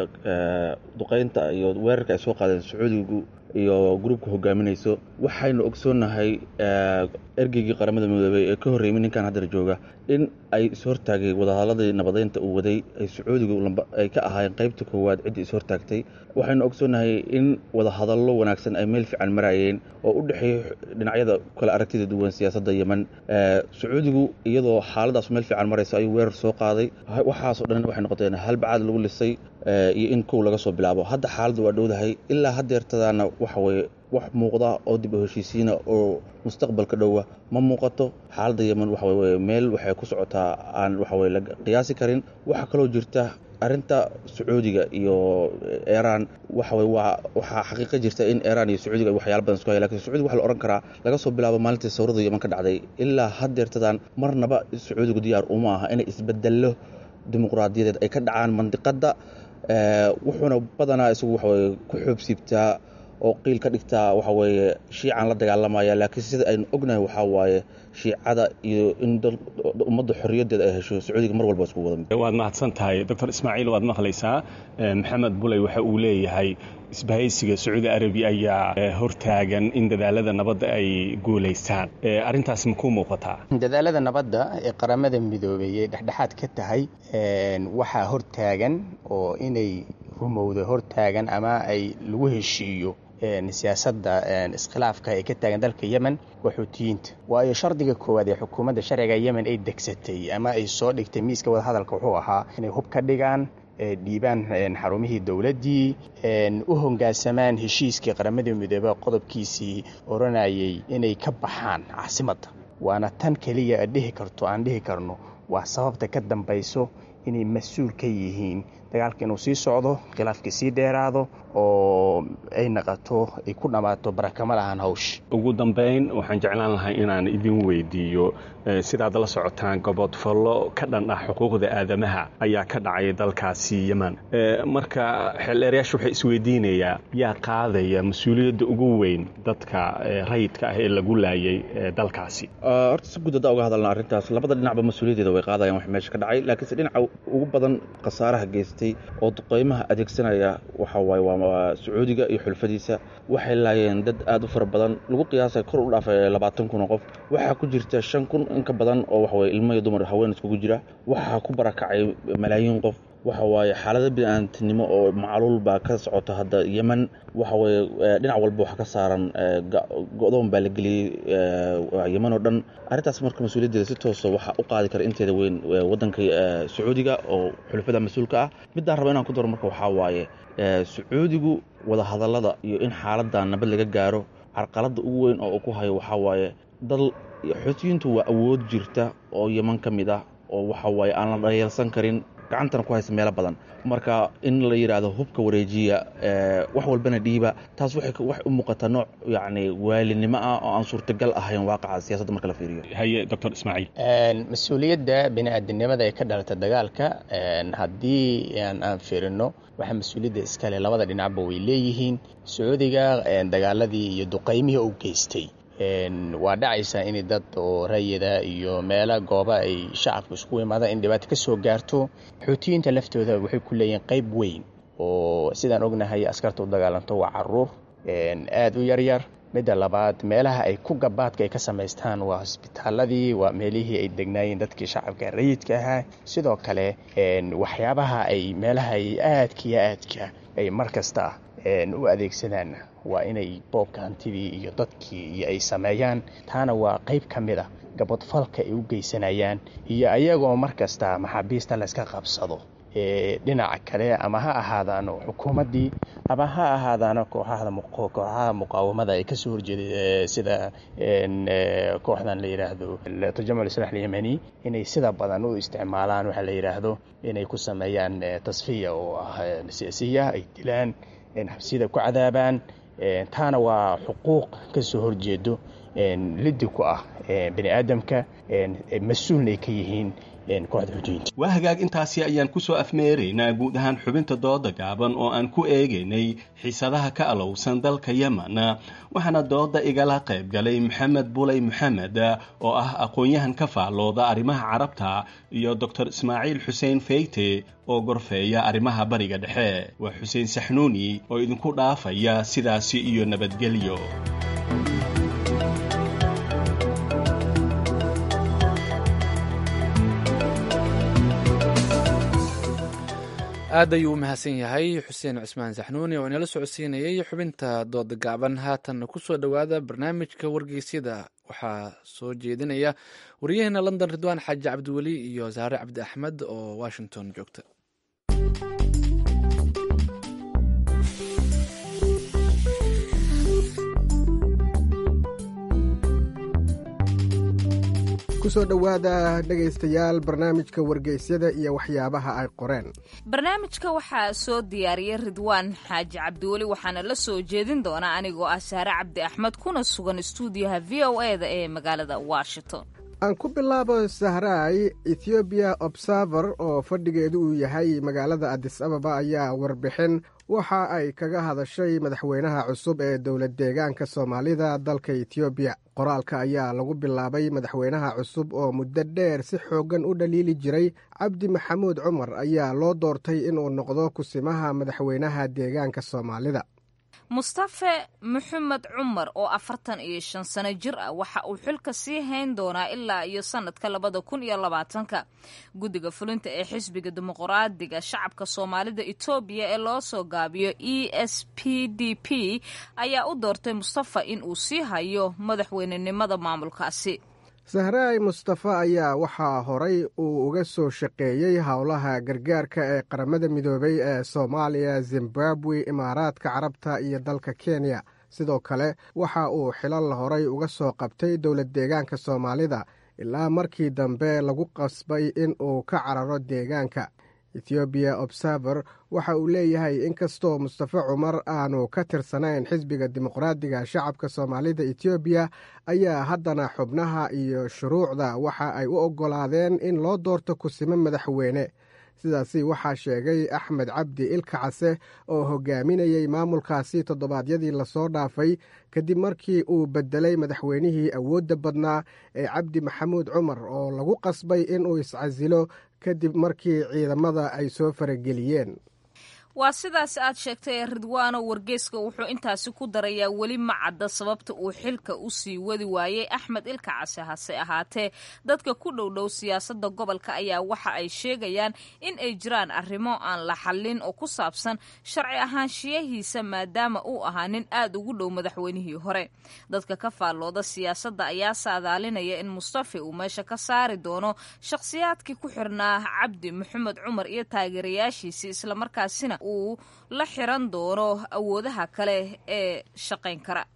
duqaynta iyo weerarka ay soo qaadeen sacuudigu iyo gruubka hogaaminayso waxaynu ogsoonnahay ergeygii qaramada midoobey ee ka horreymay ninkan haddar jooga in ay ishortaagay wadahadladii nabadeynta uu waday ay sacuudigu ay ka ahaayeen qaybta koowaad ciddii ishortaagtay waxaynu ogsoonnahay in wadahadallo wanaagsan ay meel fiican marayeen oo u dhexeeya dhinacyada kale aragtida duwan siyaasadda yemen sacuudigu iyadoo xaaladaas meel fiican maraysa ayuu weerar soo qaaday waxaasoo dhan waxay noqoteen halbacaad lagu lisay iyo in kow laga soo bilaabo hadda xaaladdu waa dhowdahay ilaa haddeertadaana waxa weye wax muuqda oo dib u heshiisiina oo mustaqbalka dhowa ma muuqato xaaladda yemen waxa weye meel waxay ku socotaa aan waxa weye la qiyaasi karin waxaa kaloo jirta arrinta sacuudiga iyo iiraan waxa weye waa waxaa xaqiiqa jirta in iiraan iyo sacuudiga waxyaala badan isku haya lakin sacuudiga waxa la odhan karaa laga soo bilaabo maalintii sawrada yemen ka dhacday ilaa haddeertadan marnaba sacuudigu diyaar uma aha inay isbedello dimuqraadiyadeed ay ka dhacaan mandiqadda wuxuuna badanaa isagu waxaweye ku xoobsiibtaa oo qiil ka dhigtaa waxa weeye shiican la dagaalamaya laakiin sida aynu ognahay waxaa waaye shiicada iyo in ummadda xorriyaddeeda ay hesho sacuudiga mar walba isku wada waad mahadsan tahay doctor ismaaciil waad maqlaysaa maxamed buley waxa uu leeyahay isbahaysiga sacuudi arabiya ayaa hortaagan in dadaalada nabadda ay guulaystaan arrintaas ma ku muuqataa dadaalada nabadda ee qaramada midoobey ee dhexdhexaad ka tahay waxaa hortaagan oo inay rumowda hortaagan ama ay lagu heshiiyo siyaasadda iskhilaafka ee ka taagan dalka yemen waa xuutiyiinta waayo shardiga koowaad ee xukuumadda sharciga yemen ay degsatay ama ay soo dhigtay miiska wadahadalka wuxuu ahaa inay hub ka dhigaan dhiibaan xarumihii dowladdii u hongaansamaan heshiiskii qaramada midoobe qodobkiisii odhanayay inay ka baxaan caasimadda waana tan keliya dhihi karto aan dhihi karno waa sababta ka dambayso inay mas-uul ka yihiin dagaalka inuu sii socdo khilaafkii sii dheeraado oo ay naqato ay ku dhammaato barakama lahaan hawsh ugu dambayn waxaan jeclaan lahay inaan idin weydiiyo sidaad la socotaan gobodfallo ka dhan ah xuquuqda aadamaha ayaa ka dhacay dalkaasi yemen marka xeeldheerayaasha waxay isweydiinayaa yaa qaadaya mas-uuliyadda ugu weyn dadka rayidka ah ee lagu laayay dalkaasi horta si guud haddaa uga hadalna arrintaas labada dhinacba mas-uuliyaddeeda way qaadayaan wax meesha ka dhacay laakiinse dhinaca ugu badan khasaaraha geystay oo duqeymaha adeegsanaya waxa waaye waa sacuudiga iyo xulfadiisa waxay laayeen dad aad u fara badan lagu qiyaasay kor u dhaafay labaatan kun oo qof waxaa ku jirta shan kun in ka badan oo waxaweye ilmo iyo dumar haween iskugu jira waxaa ku barakacay malaayiin qof waxa waaye xaalada bini-aantinimo oo macluul baa ka socota hadda yemen waxa weye dhinac walba waxa ka saaran go-doon baa la geliyey yemen oo dhan arrintaas marka mas-uuliyaddeeda si toosa waxaa u qaadi kara inteeda weyn waddanka sacuudiga oo xulafada mas-uulka ah middaan raba inaan ku daro marka waxaa waaye sacuudigu wadahadallada iyo in xaaladda nabad laga gaaro carqaladda ugu weyn oo uu ku hayo waxaa waaye dal xuutiyiintu waa awood jirta oo yeman ka mid ah oo waxa waaye aan la dhayeelsan karin gacantana ku haysa meelo badan marka in la yidhaahdo hubka wareejiya wax walbana dhiiba taas waxay u muuqataa nooc yacni waalinimo ah oo aan suurtagal ahayn waaqaca siyaasadda marka la fiiriyo haye doctor ismaaciil mas-uuliyadda bini-aadinimada ee ka dhalata dagaalka haddii aan fiirino waxaa mas-uuliyadda iskale labada dhinacba way leeyihiin sacuudiga dagaaladii iyo duqaymihii u geystay waa dhacaysaa in dad oo rayida iyo meelo gooba ay shacabku isku imaadaan in dhibaato ka soo gaarto xuutiyiinta laftooda waxay ku leeyihiin qayb weyn oo sidaan ognahay askarta u dagaalanto waa caruur aada u yaryar midda labaad meelaha ay ku gabaadka ay ka samaystaan waa hosbitaaladii waa meelihii ay degnaayeen dadkii shacabka rayidka ahaa sidoo kale waxyaabaha ay meelaha ay aadka iyo aadka ay mar kasta u adeegsadaan waa inay boobka hantidii iyo dadkii iyo ay sameeyaan taana waa qayb ka mid a gabadfalka ay u geysanayaan iyo ayagoo mar kasta maxaabiista layska qabsado dhinaca kale ama ha ahaadaano xukuumaddii ama ha ahaadaano kooxaha muqaawamada ay kasoo horjeeday sida kooxdan la yidhaahdo tajamuc islax alyamani inay sida badan u isticmaalaan waxaa la yidhaahdo inay ku sameeyaan tasfiya oo ah siyaasiya ay dilaan xabsiyada ku cadaabaan taana waa xuquuq ka soo horjeedo liddi ku ah bani aadamka mas-uulna ay ka yihiin kooxda xujiyiinta waa hagaag intaasi ayaan ku soo afmeeraynaa guud ahaan xubinta dooda gaaban oo aan ku eegaynay xiisadaha ka alowsan dalka yemen waxaana dooda igala qayb galay maxamed bulay maxamed oo ah aqoon-yahan ka faallooda arrimaha carabta iyo doctor ismaaciil xuseen feyte oo gorfeeya arrimaha bariga dhexe waa xuseen saxnuuni oo idinku dhaafaya sidaasi iyo nabadgelyo aad ayuu u mahadsan yahay xuseen cusmaan saxnuuni oo inala socodsiinayay xubinta dooda gaaban haatan ku soo dhowaada barnaamijka wargeysyada waxaa soo jeedinaya waryaheena london ridwaan xaaji cabdiweli iyo saare cabdi axmed oo washington joogta kusoo dhowaada dhegaystayaal barnaamijka wargeysyada iyo waxyaabaha ay qoreen barnaamijka waxaa soo diyaariyay ridwaan xaaji cabdiweli waxaana la soo jeedin doonaa anigoo ah saare cabdi axmed kuna sugan stuudiyaha v o e da ee magaalada washington aan ku bilaabo sahraay ethoobiya observer oo fadhigeedu uu yahay magaalada adis ababa ayaa warbixin waxa ay kaga hadashay madaxweynaha cusub ee dowlad deegaanka soomaalida dalka etoobiya qoraalka ayaa lagu bilaabay madaxweynaha cusub oo muddo dheer si xooggan u dhaliili jiray cabdi maxamuud cumar ayaa loo doortay inuu noqdo kusimaha madaxweynaha deegaanka soomaalida mustafe maxamed cumar oo afartan iyo shan sano jir ah waxa uu xilka sii hayn doonaa ilaa iyo sanadka labada kun iyo labaatanka guddiga fulinta ee xisbiga dimuqraadiga shacabka soomaalida etoobiya ee loo soo gaabiyo e s p d p ayaa u doortay mustafa in uu sii hayo madaxweynenimada maamulkaasi sahraay mustafa ayaa waxaa horay uu uga soo shaqeeyey howlaha gargaarka ee qaramada midoobay ee soomaaliya zimbabwe imaaraadka carabta iyo dalka kenya sidoo kale waxa uu xilal horay uga soo qabtay dowlad deegaanka soomaalida ilaa markii dambe lagu qasbay in uu ka cararo deegaanka ethoobiya observer waxa uu leeyahay inkastoo mustafe cumar aanu ka tirsanayn xisbiga dimuqraadiga shacabka soomaalida etoobiya ayaa haddana xubnaha iyo shuruucda waxa ay u oggolaadeen in loo doorto kusimo madaxweyne sidaasi waxaa sheegay axmed cabdi ilka case oo hogaaminayey maamulkaasi toddobaadyadii lasoo dhaafay kadib markii uu bedelay madaxweynihii awoodda badnaa ee cabdi maxamuud cumar oo lagu qasbay inuu iscasilo kadib markii ciidamada ay soo farageliyeen waa sidaas aad sheegtay ridwaano wargeyska wuxuu intaasi ku darayaa weli ma cadda sababta uu xilka u sii wadi waayey axmed ilka case hase ahaatee dadka ku dhowdhow siyaasadda gobolka ayaa waxa ay sheegayaan in ay jiraan arrimo aan la xallin oo ku saabsan sharci ahaanshiyahiisa maadaama uu ahaa nin aad ugu dhow madaxweynihii hore dadka ka faallooda siyaasadda ayaa saadaalinaya in mustafe uu meesha ka saari doono shakhsiyaadkii ku xirnaa cabdi maxamed cumar iyo taageerayaashiisii islamarkaasina uu la xiran doono awoodaha kale ee shaqayn kara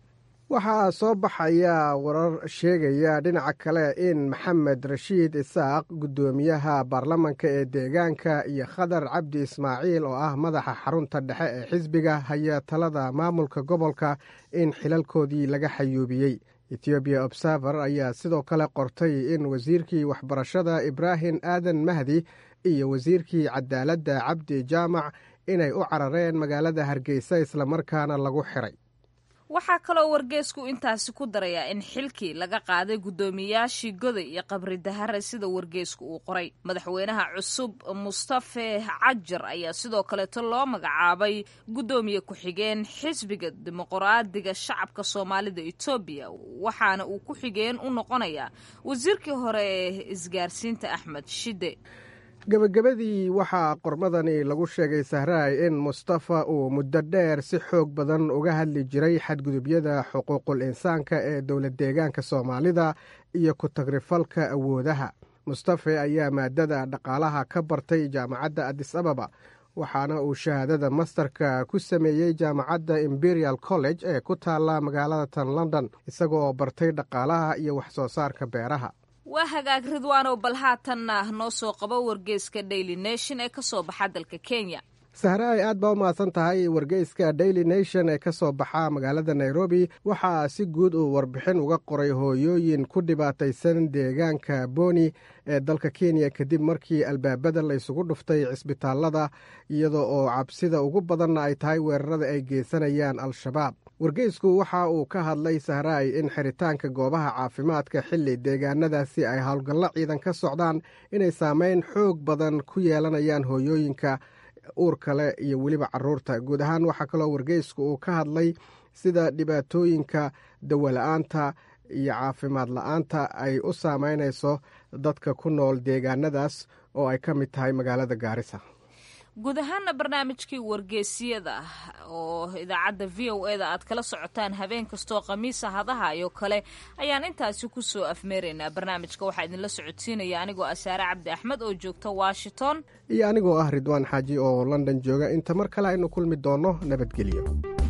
waxaa soo baxaya warar sheegaya dhinaca kale in maxamed rashiid isaaq guddoomiyaha baarlamanka ee deegaanka iyo khadar cabdi ismaaciil oo ah madaxa xarunta dhexe ee xisbiga haya talada maamulka gobolka in xilalkoodii laga xayuubiyey ethoobiya observer ayaa sidoo kale qortay in wasiirkii waxbarashada ibraahim aadan mahdi iyo wasiirkii cadaaladda cabdi jaamac inay u carareen magaalada hargeysa islamarkaana lagu xiray waxaa kaloo wargeesku intaasi ku darayaa in xilkii laga qaaday guddoomiyaashii goday iyo qabri dahare sida wargeesku uu qoray madaxweynaha cusub mustafe cajar ayaa sidoo kaleeto loo magacaabay guddoomiye ku-xigeen xisbiga dimuqraadiga shacabka soomaalida etoobiya waxaana uu ku-xigeen u noqonayaa wasiirkii hore ee isgaarsiinta axmed shide gebagabadii waxaa qormadani lagu sheegay sahraay in mustafa uu muddo dheer si xoog badan uga hadli jiray xadgudubyada xuquuqul insaanka ee dowlad deegaanka soomaalida iyo ku-tagrifalka awoodaha mustafe ayaa maadada dhaqaalaha ka bartay jaamacadda adis ababa waxaana uu shahaadada mastarka ku sameeyey jaamacadda imperial college ee ku taalla magaalada tan london isagoo bartay dhaqaalaha iyo wax soo saarka beeraha waa hagaag ridwaanow bal haatanna noo soo qabo wargeyska daily nation ee ka soo baxa dalka kenya sahraay aad baa u mahadsan tahay wargeyska daily nation ee ka soo baxa magaalada nairobi waxaa si guud uu warbixin uga qoray hooyooyin ku dhibaataysan deegaanka boni ee dalka kenya kadib markii albaabada laysugu dhuftay cisbitaalada iyadoo oo cabsida ugu badanna ay tahay weerarada ay geysanayaan al-shabaab wargeysku waxa uu ka hadlay sahraay in xiritaanka goobaha caafimaadka xilli deegaanadaasi ay howlgallo ciidan ka socdaan inay saameyn xoog badan ku yeelanayaan hooyooyinka uur kale iyo weliba caruurta guud ahaan waxaa kaloo wargeysku uu ka hadlay sida dhibaatooyinka dawola-aanta iyo caafimaad la-aanta ay u saameynayso dadka ku nool deegaanadaas oo ay ka mid tahay magaalada gaarisa guud ahaana barnaamijkii wargeesiyada oo idaacadda v o eda aad kala socotaan habeen kastoo khamiisa hadaha iyo kale ayaan intaasi kusoo afmeeraynaa barnaamijka waxaa idinla socodsiinaya anigoo asaare cabdi axmed oo joogta washington iyo anigoo ah ridwaan xaaji oo london jooga inta mar kale aynu kulmi doonno nabadgelyo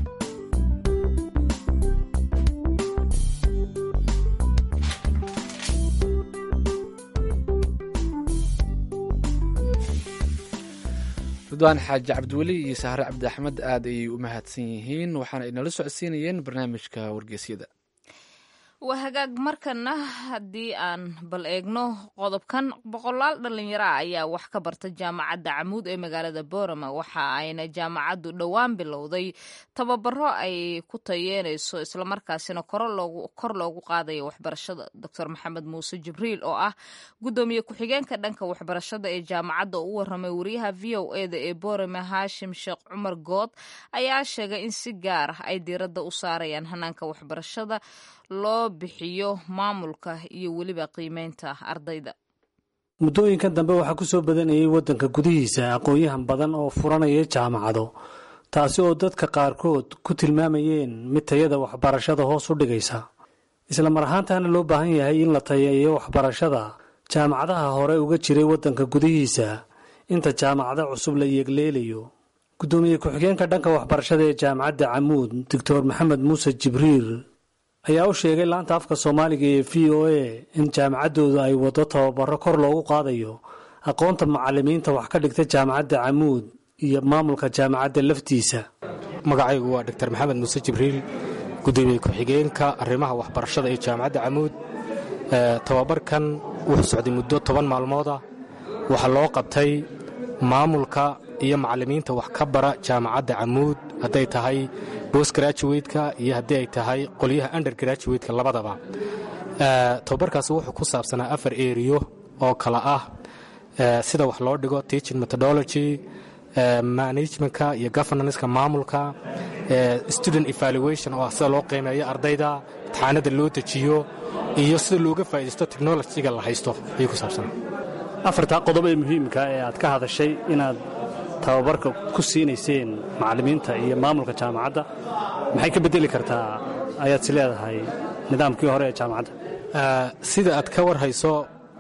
ridwaan xaaji cabdiweli iyo sahre cabdi axmed aad ayay u mahadsan yihiin waxaana ay nala socodsiinayeen barnaamijka wargeysyada waa hagaag markana haddii aan bal eegno qodobkan boqolaal dhalinyaro ah ayaa wax ka barta jaamacadda camuud ee magaalada boorama waxa ayna jaamacaddu dhowaan bilowday tababaro ay ku tayeynayso islamarkaasina kor loogu qaadayo waxbarashada doctor maxamed muuse jibriil oo ah guddoomiye ku-xigeenka dhanka waxbarashada ee jaamacadda oo u waramay wariyaha v o eda ee boorama haashim sheekh cumar good ayaa sheegay in si gaar ah ay diiradda u saarayaan hanaanka waxbarashada loo bixiyo maamulka iyo weliba qiimeynta ardayda muddooyinkan dambe waxaa ku soo badanayay waddanka gudihiisa aqoon-yahan badan oo furanaya jaamacado taasi oo dadka qaarkood ku tilmaamayeen mid tayada waxbarashada hoos u dhigaysa isla mar ahaantaana loo baahan yahay in la tayeeyo waxbarashada jaamacadaha hore uga jiray waddanka gudihiisa inta jaamacado cusub la yeegleelayo guddoomiye ku-xigeenka dhanka waxbarashada ee jaamacadda camuud doctor maxamed muuse jibriil ayaa u sheegay laanta afka soomaaliga ee v o a in jaamacaddooda ay waddo tababaro kor loogu qaadayo aqoonta macalimiinta wax ka dhigta jaamacadda camuud iyo maamulka jaamacadda laftiisa magacaygu waa doctor maxamed muuse jibriil gudoomiye ku-xigeenka arrimaha waxbarashada ee jaamacadda camuud tababarkan wuxuu socday muddo toban maalmooda waxaa loo qabtay maamulka iyo macalimiinta wax ka bara jaamacadda camuud hadday tahay bos graduwateka iyo haddii ay tahay qolyaha under graduwateka labadaba tababarkaasi wuxuu ku saabsanaa afar eriyo oo kala ah sida wax loo dhigo teaching methodology managementka iyo governanceka maamulka student evaluation oo ah sida loo qiimeeyo ardayda imtixaanada loo dejiyo iyo sida looga faa'iidaysto technologyga la haysto ayuu ku saabsanaa afartaa qodob ee muhiimka ee aad ka hadashay inaad tababarka ku siinayseen macallimiinta iyo maamulka jaamacadda maxay ka beddeli kartaa ayaad si leedahay nidaamkii hore ee jaamacadda sida aad ka war hayso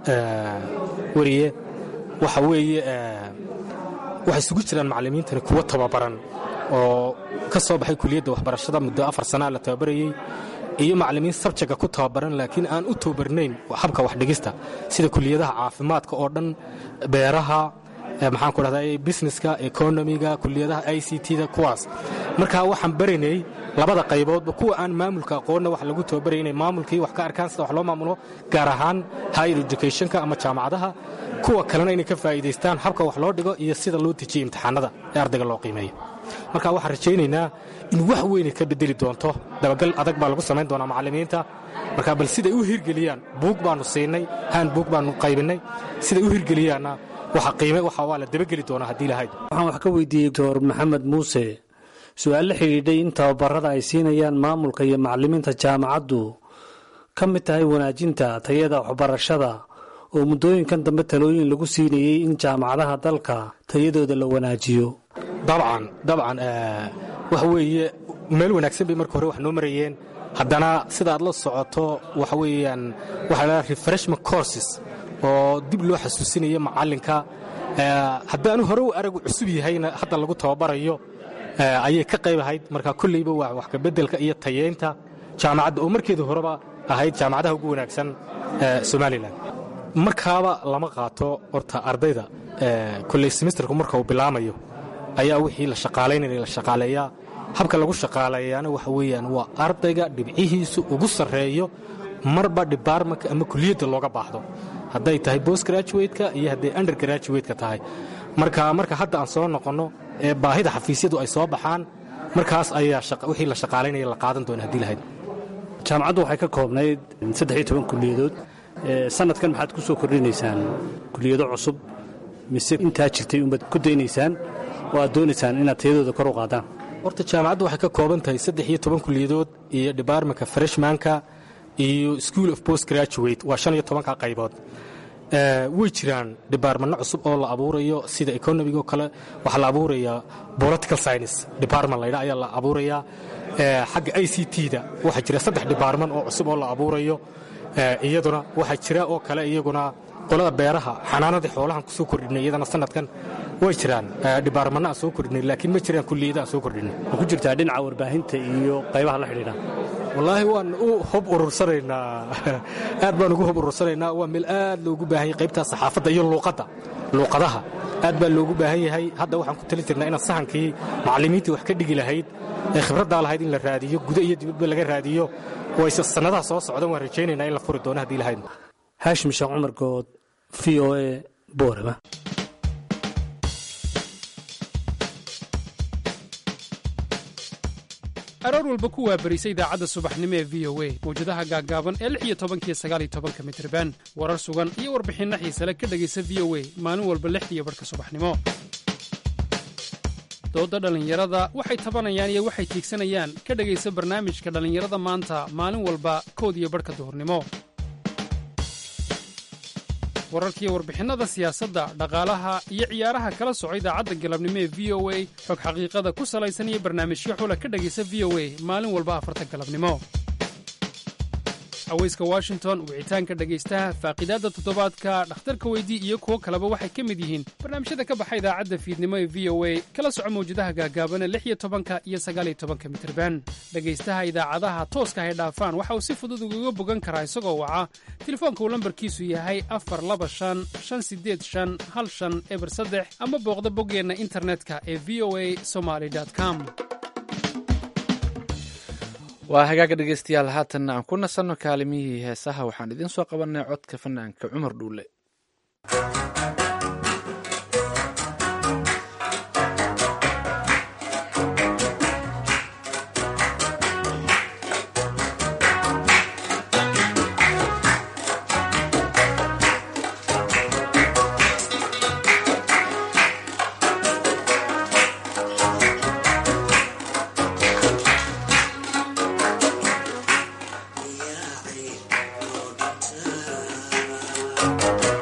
weriye waxa weeye waxay isugu jiraan macallimiintani kuwo tababaran oo ka soo baxay kuliyadda waxbarashada muddo afar sanaa la tababarayey iyo macallimiin sabjaga ku tababaran laakiin aan u tababarnayn habka waxdhigista sida kuliyadaha caafimaadka oo dhan beeraha maxaan ku dhahdaa businesska economiga kuliyadaha i c t-da kuwaas marka waxaan baraynay labada qayboodba kuwa aan maamulka aqoonna wax lagu tababaraya inay maamulkii wax ka arkaan sida wax loo maamulo gaar ahaan higher educationka ama jaamacadaha kuwa kalena inay ka faa'iidaystaan habka wax loo dhigo iyo sida loo dejiyo imtixaanada ee ardayga loo qiimeeyo marka waxaan rajaynaynaa in wax weynay ka bedeli doonto dabagal adag baa lagu samayn doonaa macallimiinta marka bal siday u hirgeliyaan buug baannu siinay haan buug baannu qaybinnay siday u hirgeliyaanna waxa qiime waxa waa la dabageli doonaa haddii lahayd waxaan wax ka weydiiyey doctor maxamed muuse su-aal la xidhiidhay in tababarada ay siinayaan maamulka iyo macallimiinta jaamacaddu ka mid tahay wanaajinta tayada waxbarashada oo muddooyinkan dambe talooyin lagu siinayey in jaamacadaha dalka tayadooda la wanaajiyo dabcan dabcan waxa weeye meel wanaagsan bay marka hore wax noo marayeen haddana sida aad la socoto waxa weeyaan waxa la refreshment courses oo dib loo xasuusinaya macallinka haddaanu hore u aragu cusub yahayna hadda lagu tababarayo ayay ka qayb ahayd marka kolleyba waa wax kabeddelka iyo tayeynta jaamacadda oo markeedu horeba ahayd jaamacadaha ugu wanaagsan somalilan markaaba lama qaato horta ardayda kolley semesterku marka uu bilaamayo ayaa wixii la shaqaalaynaya la shaqaaleeyaa habka lagu shaqaaleeyaana waxa weeyaan waa ardayga dhibcihiisu ugu sarreeyo marba dhibaarmanka ama kuliyadda looga baahdo hadday tahay bost graduwateka iyo hadday under graduwateka tahay marka marka hadda aan soo noqonno ee baahida xafiisyadu ay soo baxaan markaas ayaa wixii la shaqaalaynaya la qaadan doona haddii lahayd jaamacaddu waxay ka koobnayd saddex iyo toban kuliyadood sanadkan maxaad ku soo kordhinaysaan kuliyado cusub mise intaa jirtay unbaad ku daynaysaan oo aad doonaysaan inaad tayadooda kor u qaadaan horta jaamacaddu waxay ka kooban tahay saddex iyo toban kuliyadood iyo debartmentka freshmanka iyo school of post graduate waa shan iyo tobanka qaybood way jiraan debartmanno cusub oo la abuurayo sida economigo kale waxaa la abuurayaa political science department laydha ayaa la abuurayaa xagga i c t-da waxaa jira saddex debartman oo cusub oo la abuurayo iyaduna waxaa jira oo kale iyaguna qolada beeraha xanaanadii xoolahan ku soo kordhinay iyadana sanadkan way jiraan dhibaarmanna aan soo kordhinay laakiin ma jiraan kulliyada aan soo kordhinay ma ku jirtaa dhinaca warbaahinta iyo qaybaha la xidhiidha wallaahi waan u hob urursanaynaa aad baan ugu hob urursanaynaa waa meel aad loogu baahan yahay qaybtaa saxaafadda iyo luuqadda luuqadaha aad baa loogu baahan yahay hadda waxaan ku tali jirnaa inaan sahankii macallimiintii wax ka dhigi lahayd ee khibraddaa lahayd in la raadiyo guda iyo dibadba laga raadiyo wayse sannadaha soo socdan waan rajaynaynaa in la furi doono haddii lahayd haashim sheekh cumar good v o e boorama aroor walba ku waabarisa idaacadda subaxnimo ee v o a mawjadaha gaaggaaban ee lix iyo tobankiyo sagaal iyo tobanka mitriban warar sugan iyo warbixinno xiisale ka dhegaysa v o a maalin walba lixdiiyo barhka subaxnimo doodda dhallinyarada waxay tabanayaan iyo waxay tiigsanayaan ka dhegaysa barnaamijka dhallinyarada maanta maalin walba kood iyo barhka duhurnimo wararkiiyo warbixinnada siyaasadda dhaqaalaha iyo ciyaaraha kala soco idaacadda galabnimo ee v o a xog xaqiiqada ku salaysan iyo barnaamijyo xula ka dhegaysa v o a maalin walba afarta galabnimo haweyska washington wicitaanka dhegaystaha faaqiidaadda toddobaadka dhakhtarka weydii iyo kuwo kaleba waxay ka mid yihiin barnaamijyada ka baxa idaacadda fiidnimo ee v o a kala soco mawjadaha gaagaabana lix iyo tobanka iyo sagaaliyo tobanka mitirban dhegaystaha idaacadaha tooska hay dhaafaan waxa uu si fudud ugaga bogan karaa isagoo waca telefoonka uu lambarkiisu yahay afar laba shan shan sideed shan hal shan eber saddex ama booqda boggeenna internetka ee v o a somaly com waa hagaaga dhegeystayaal haatanna aan ku nasanno kaalimihii heesaha waxaan idiin soo qabannay codka fanaanka cumar dhuule Yeah.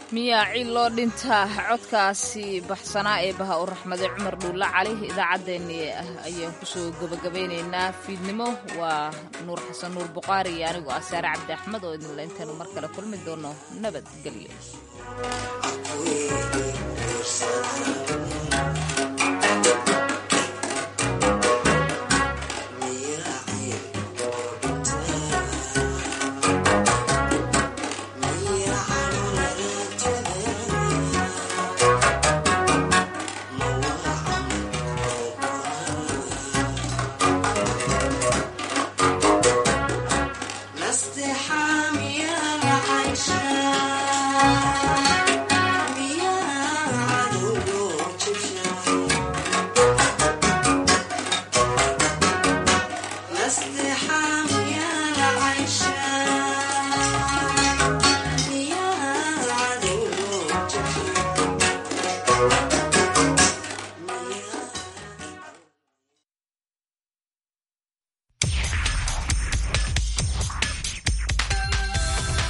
miyaa cid loo dhintaa codkaasi baxsanaa ee baha u raxmaday cumar dhuulla cali idaacaddeenii ah ayaan kusoo gebagabeynaynaa fiidnimo waa nuur xasan nuur buqaari iyo anigoo ah saare cabdi axmed oo idinla intaynu mar kale kulmi doono nabadgelyo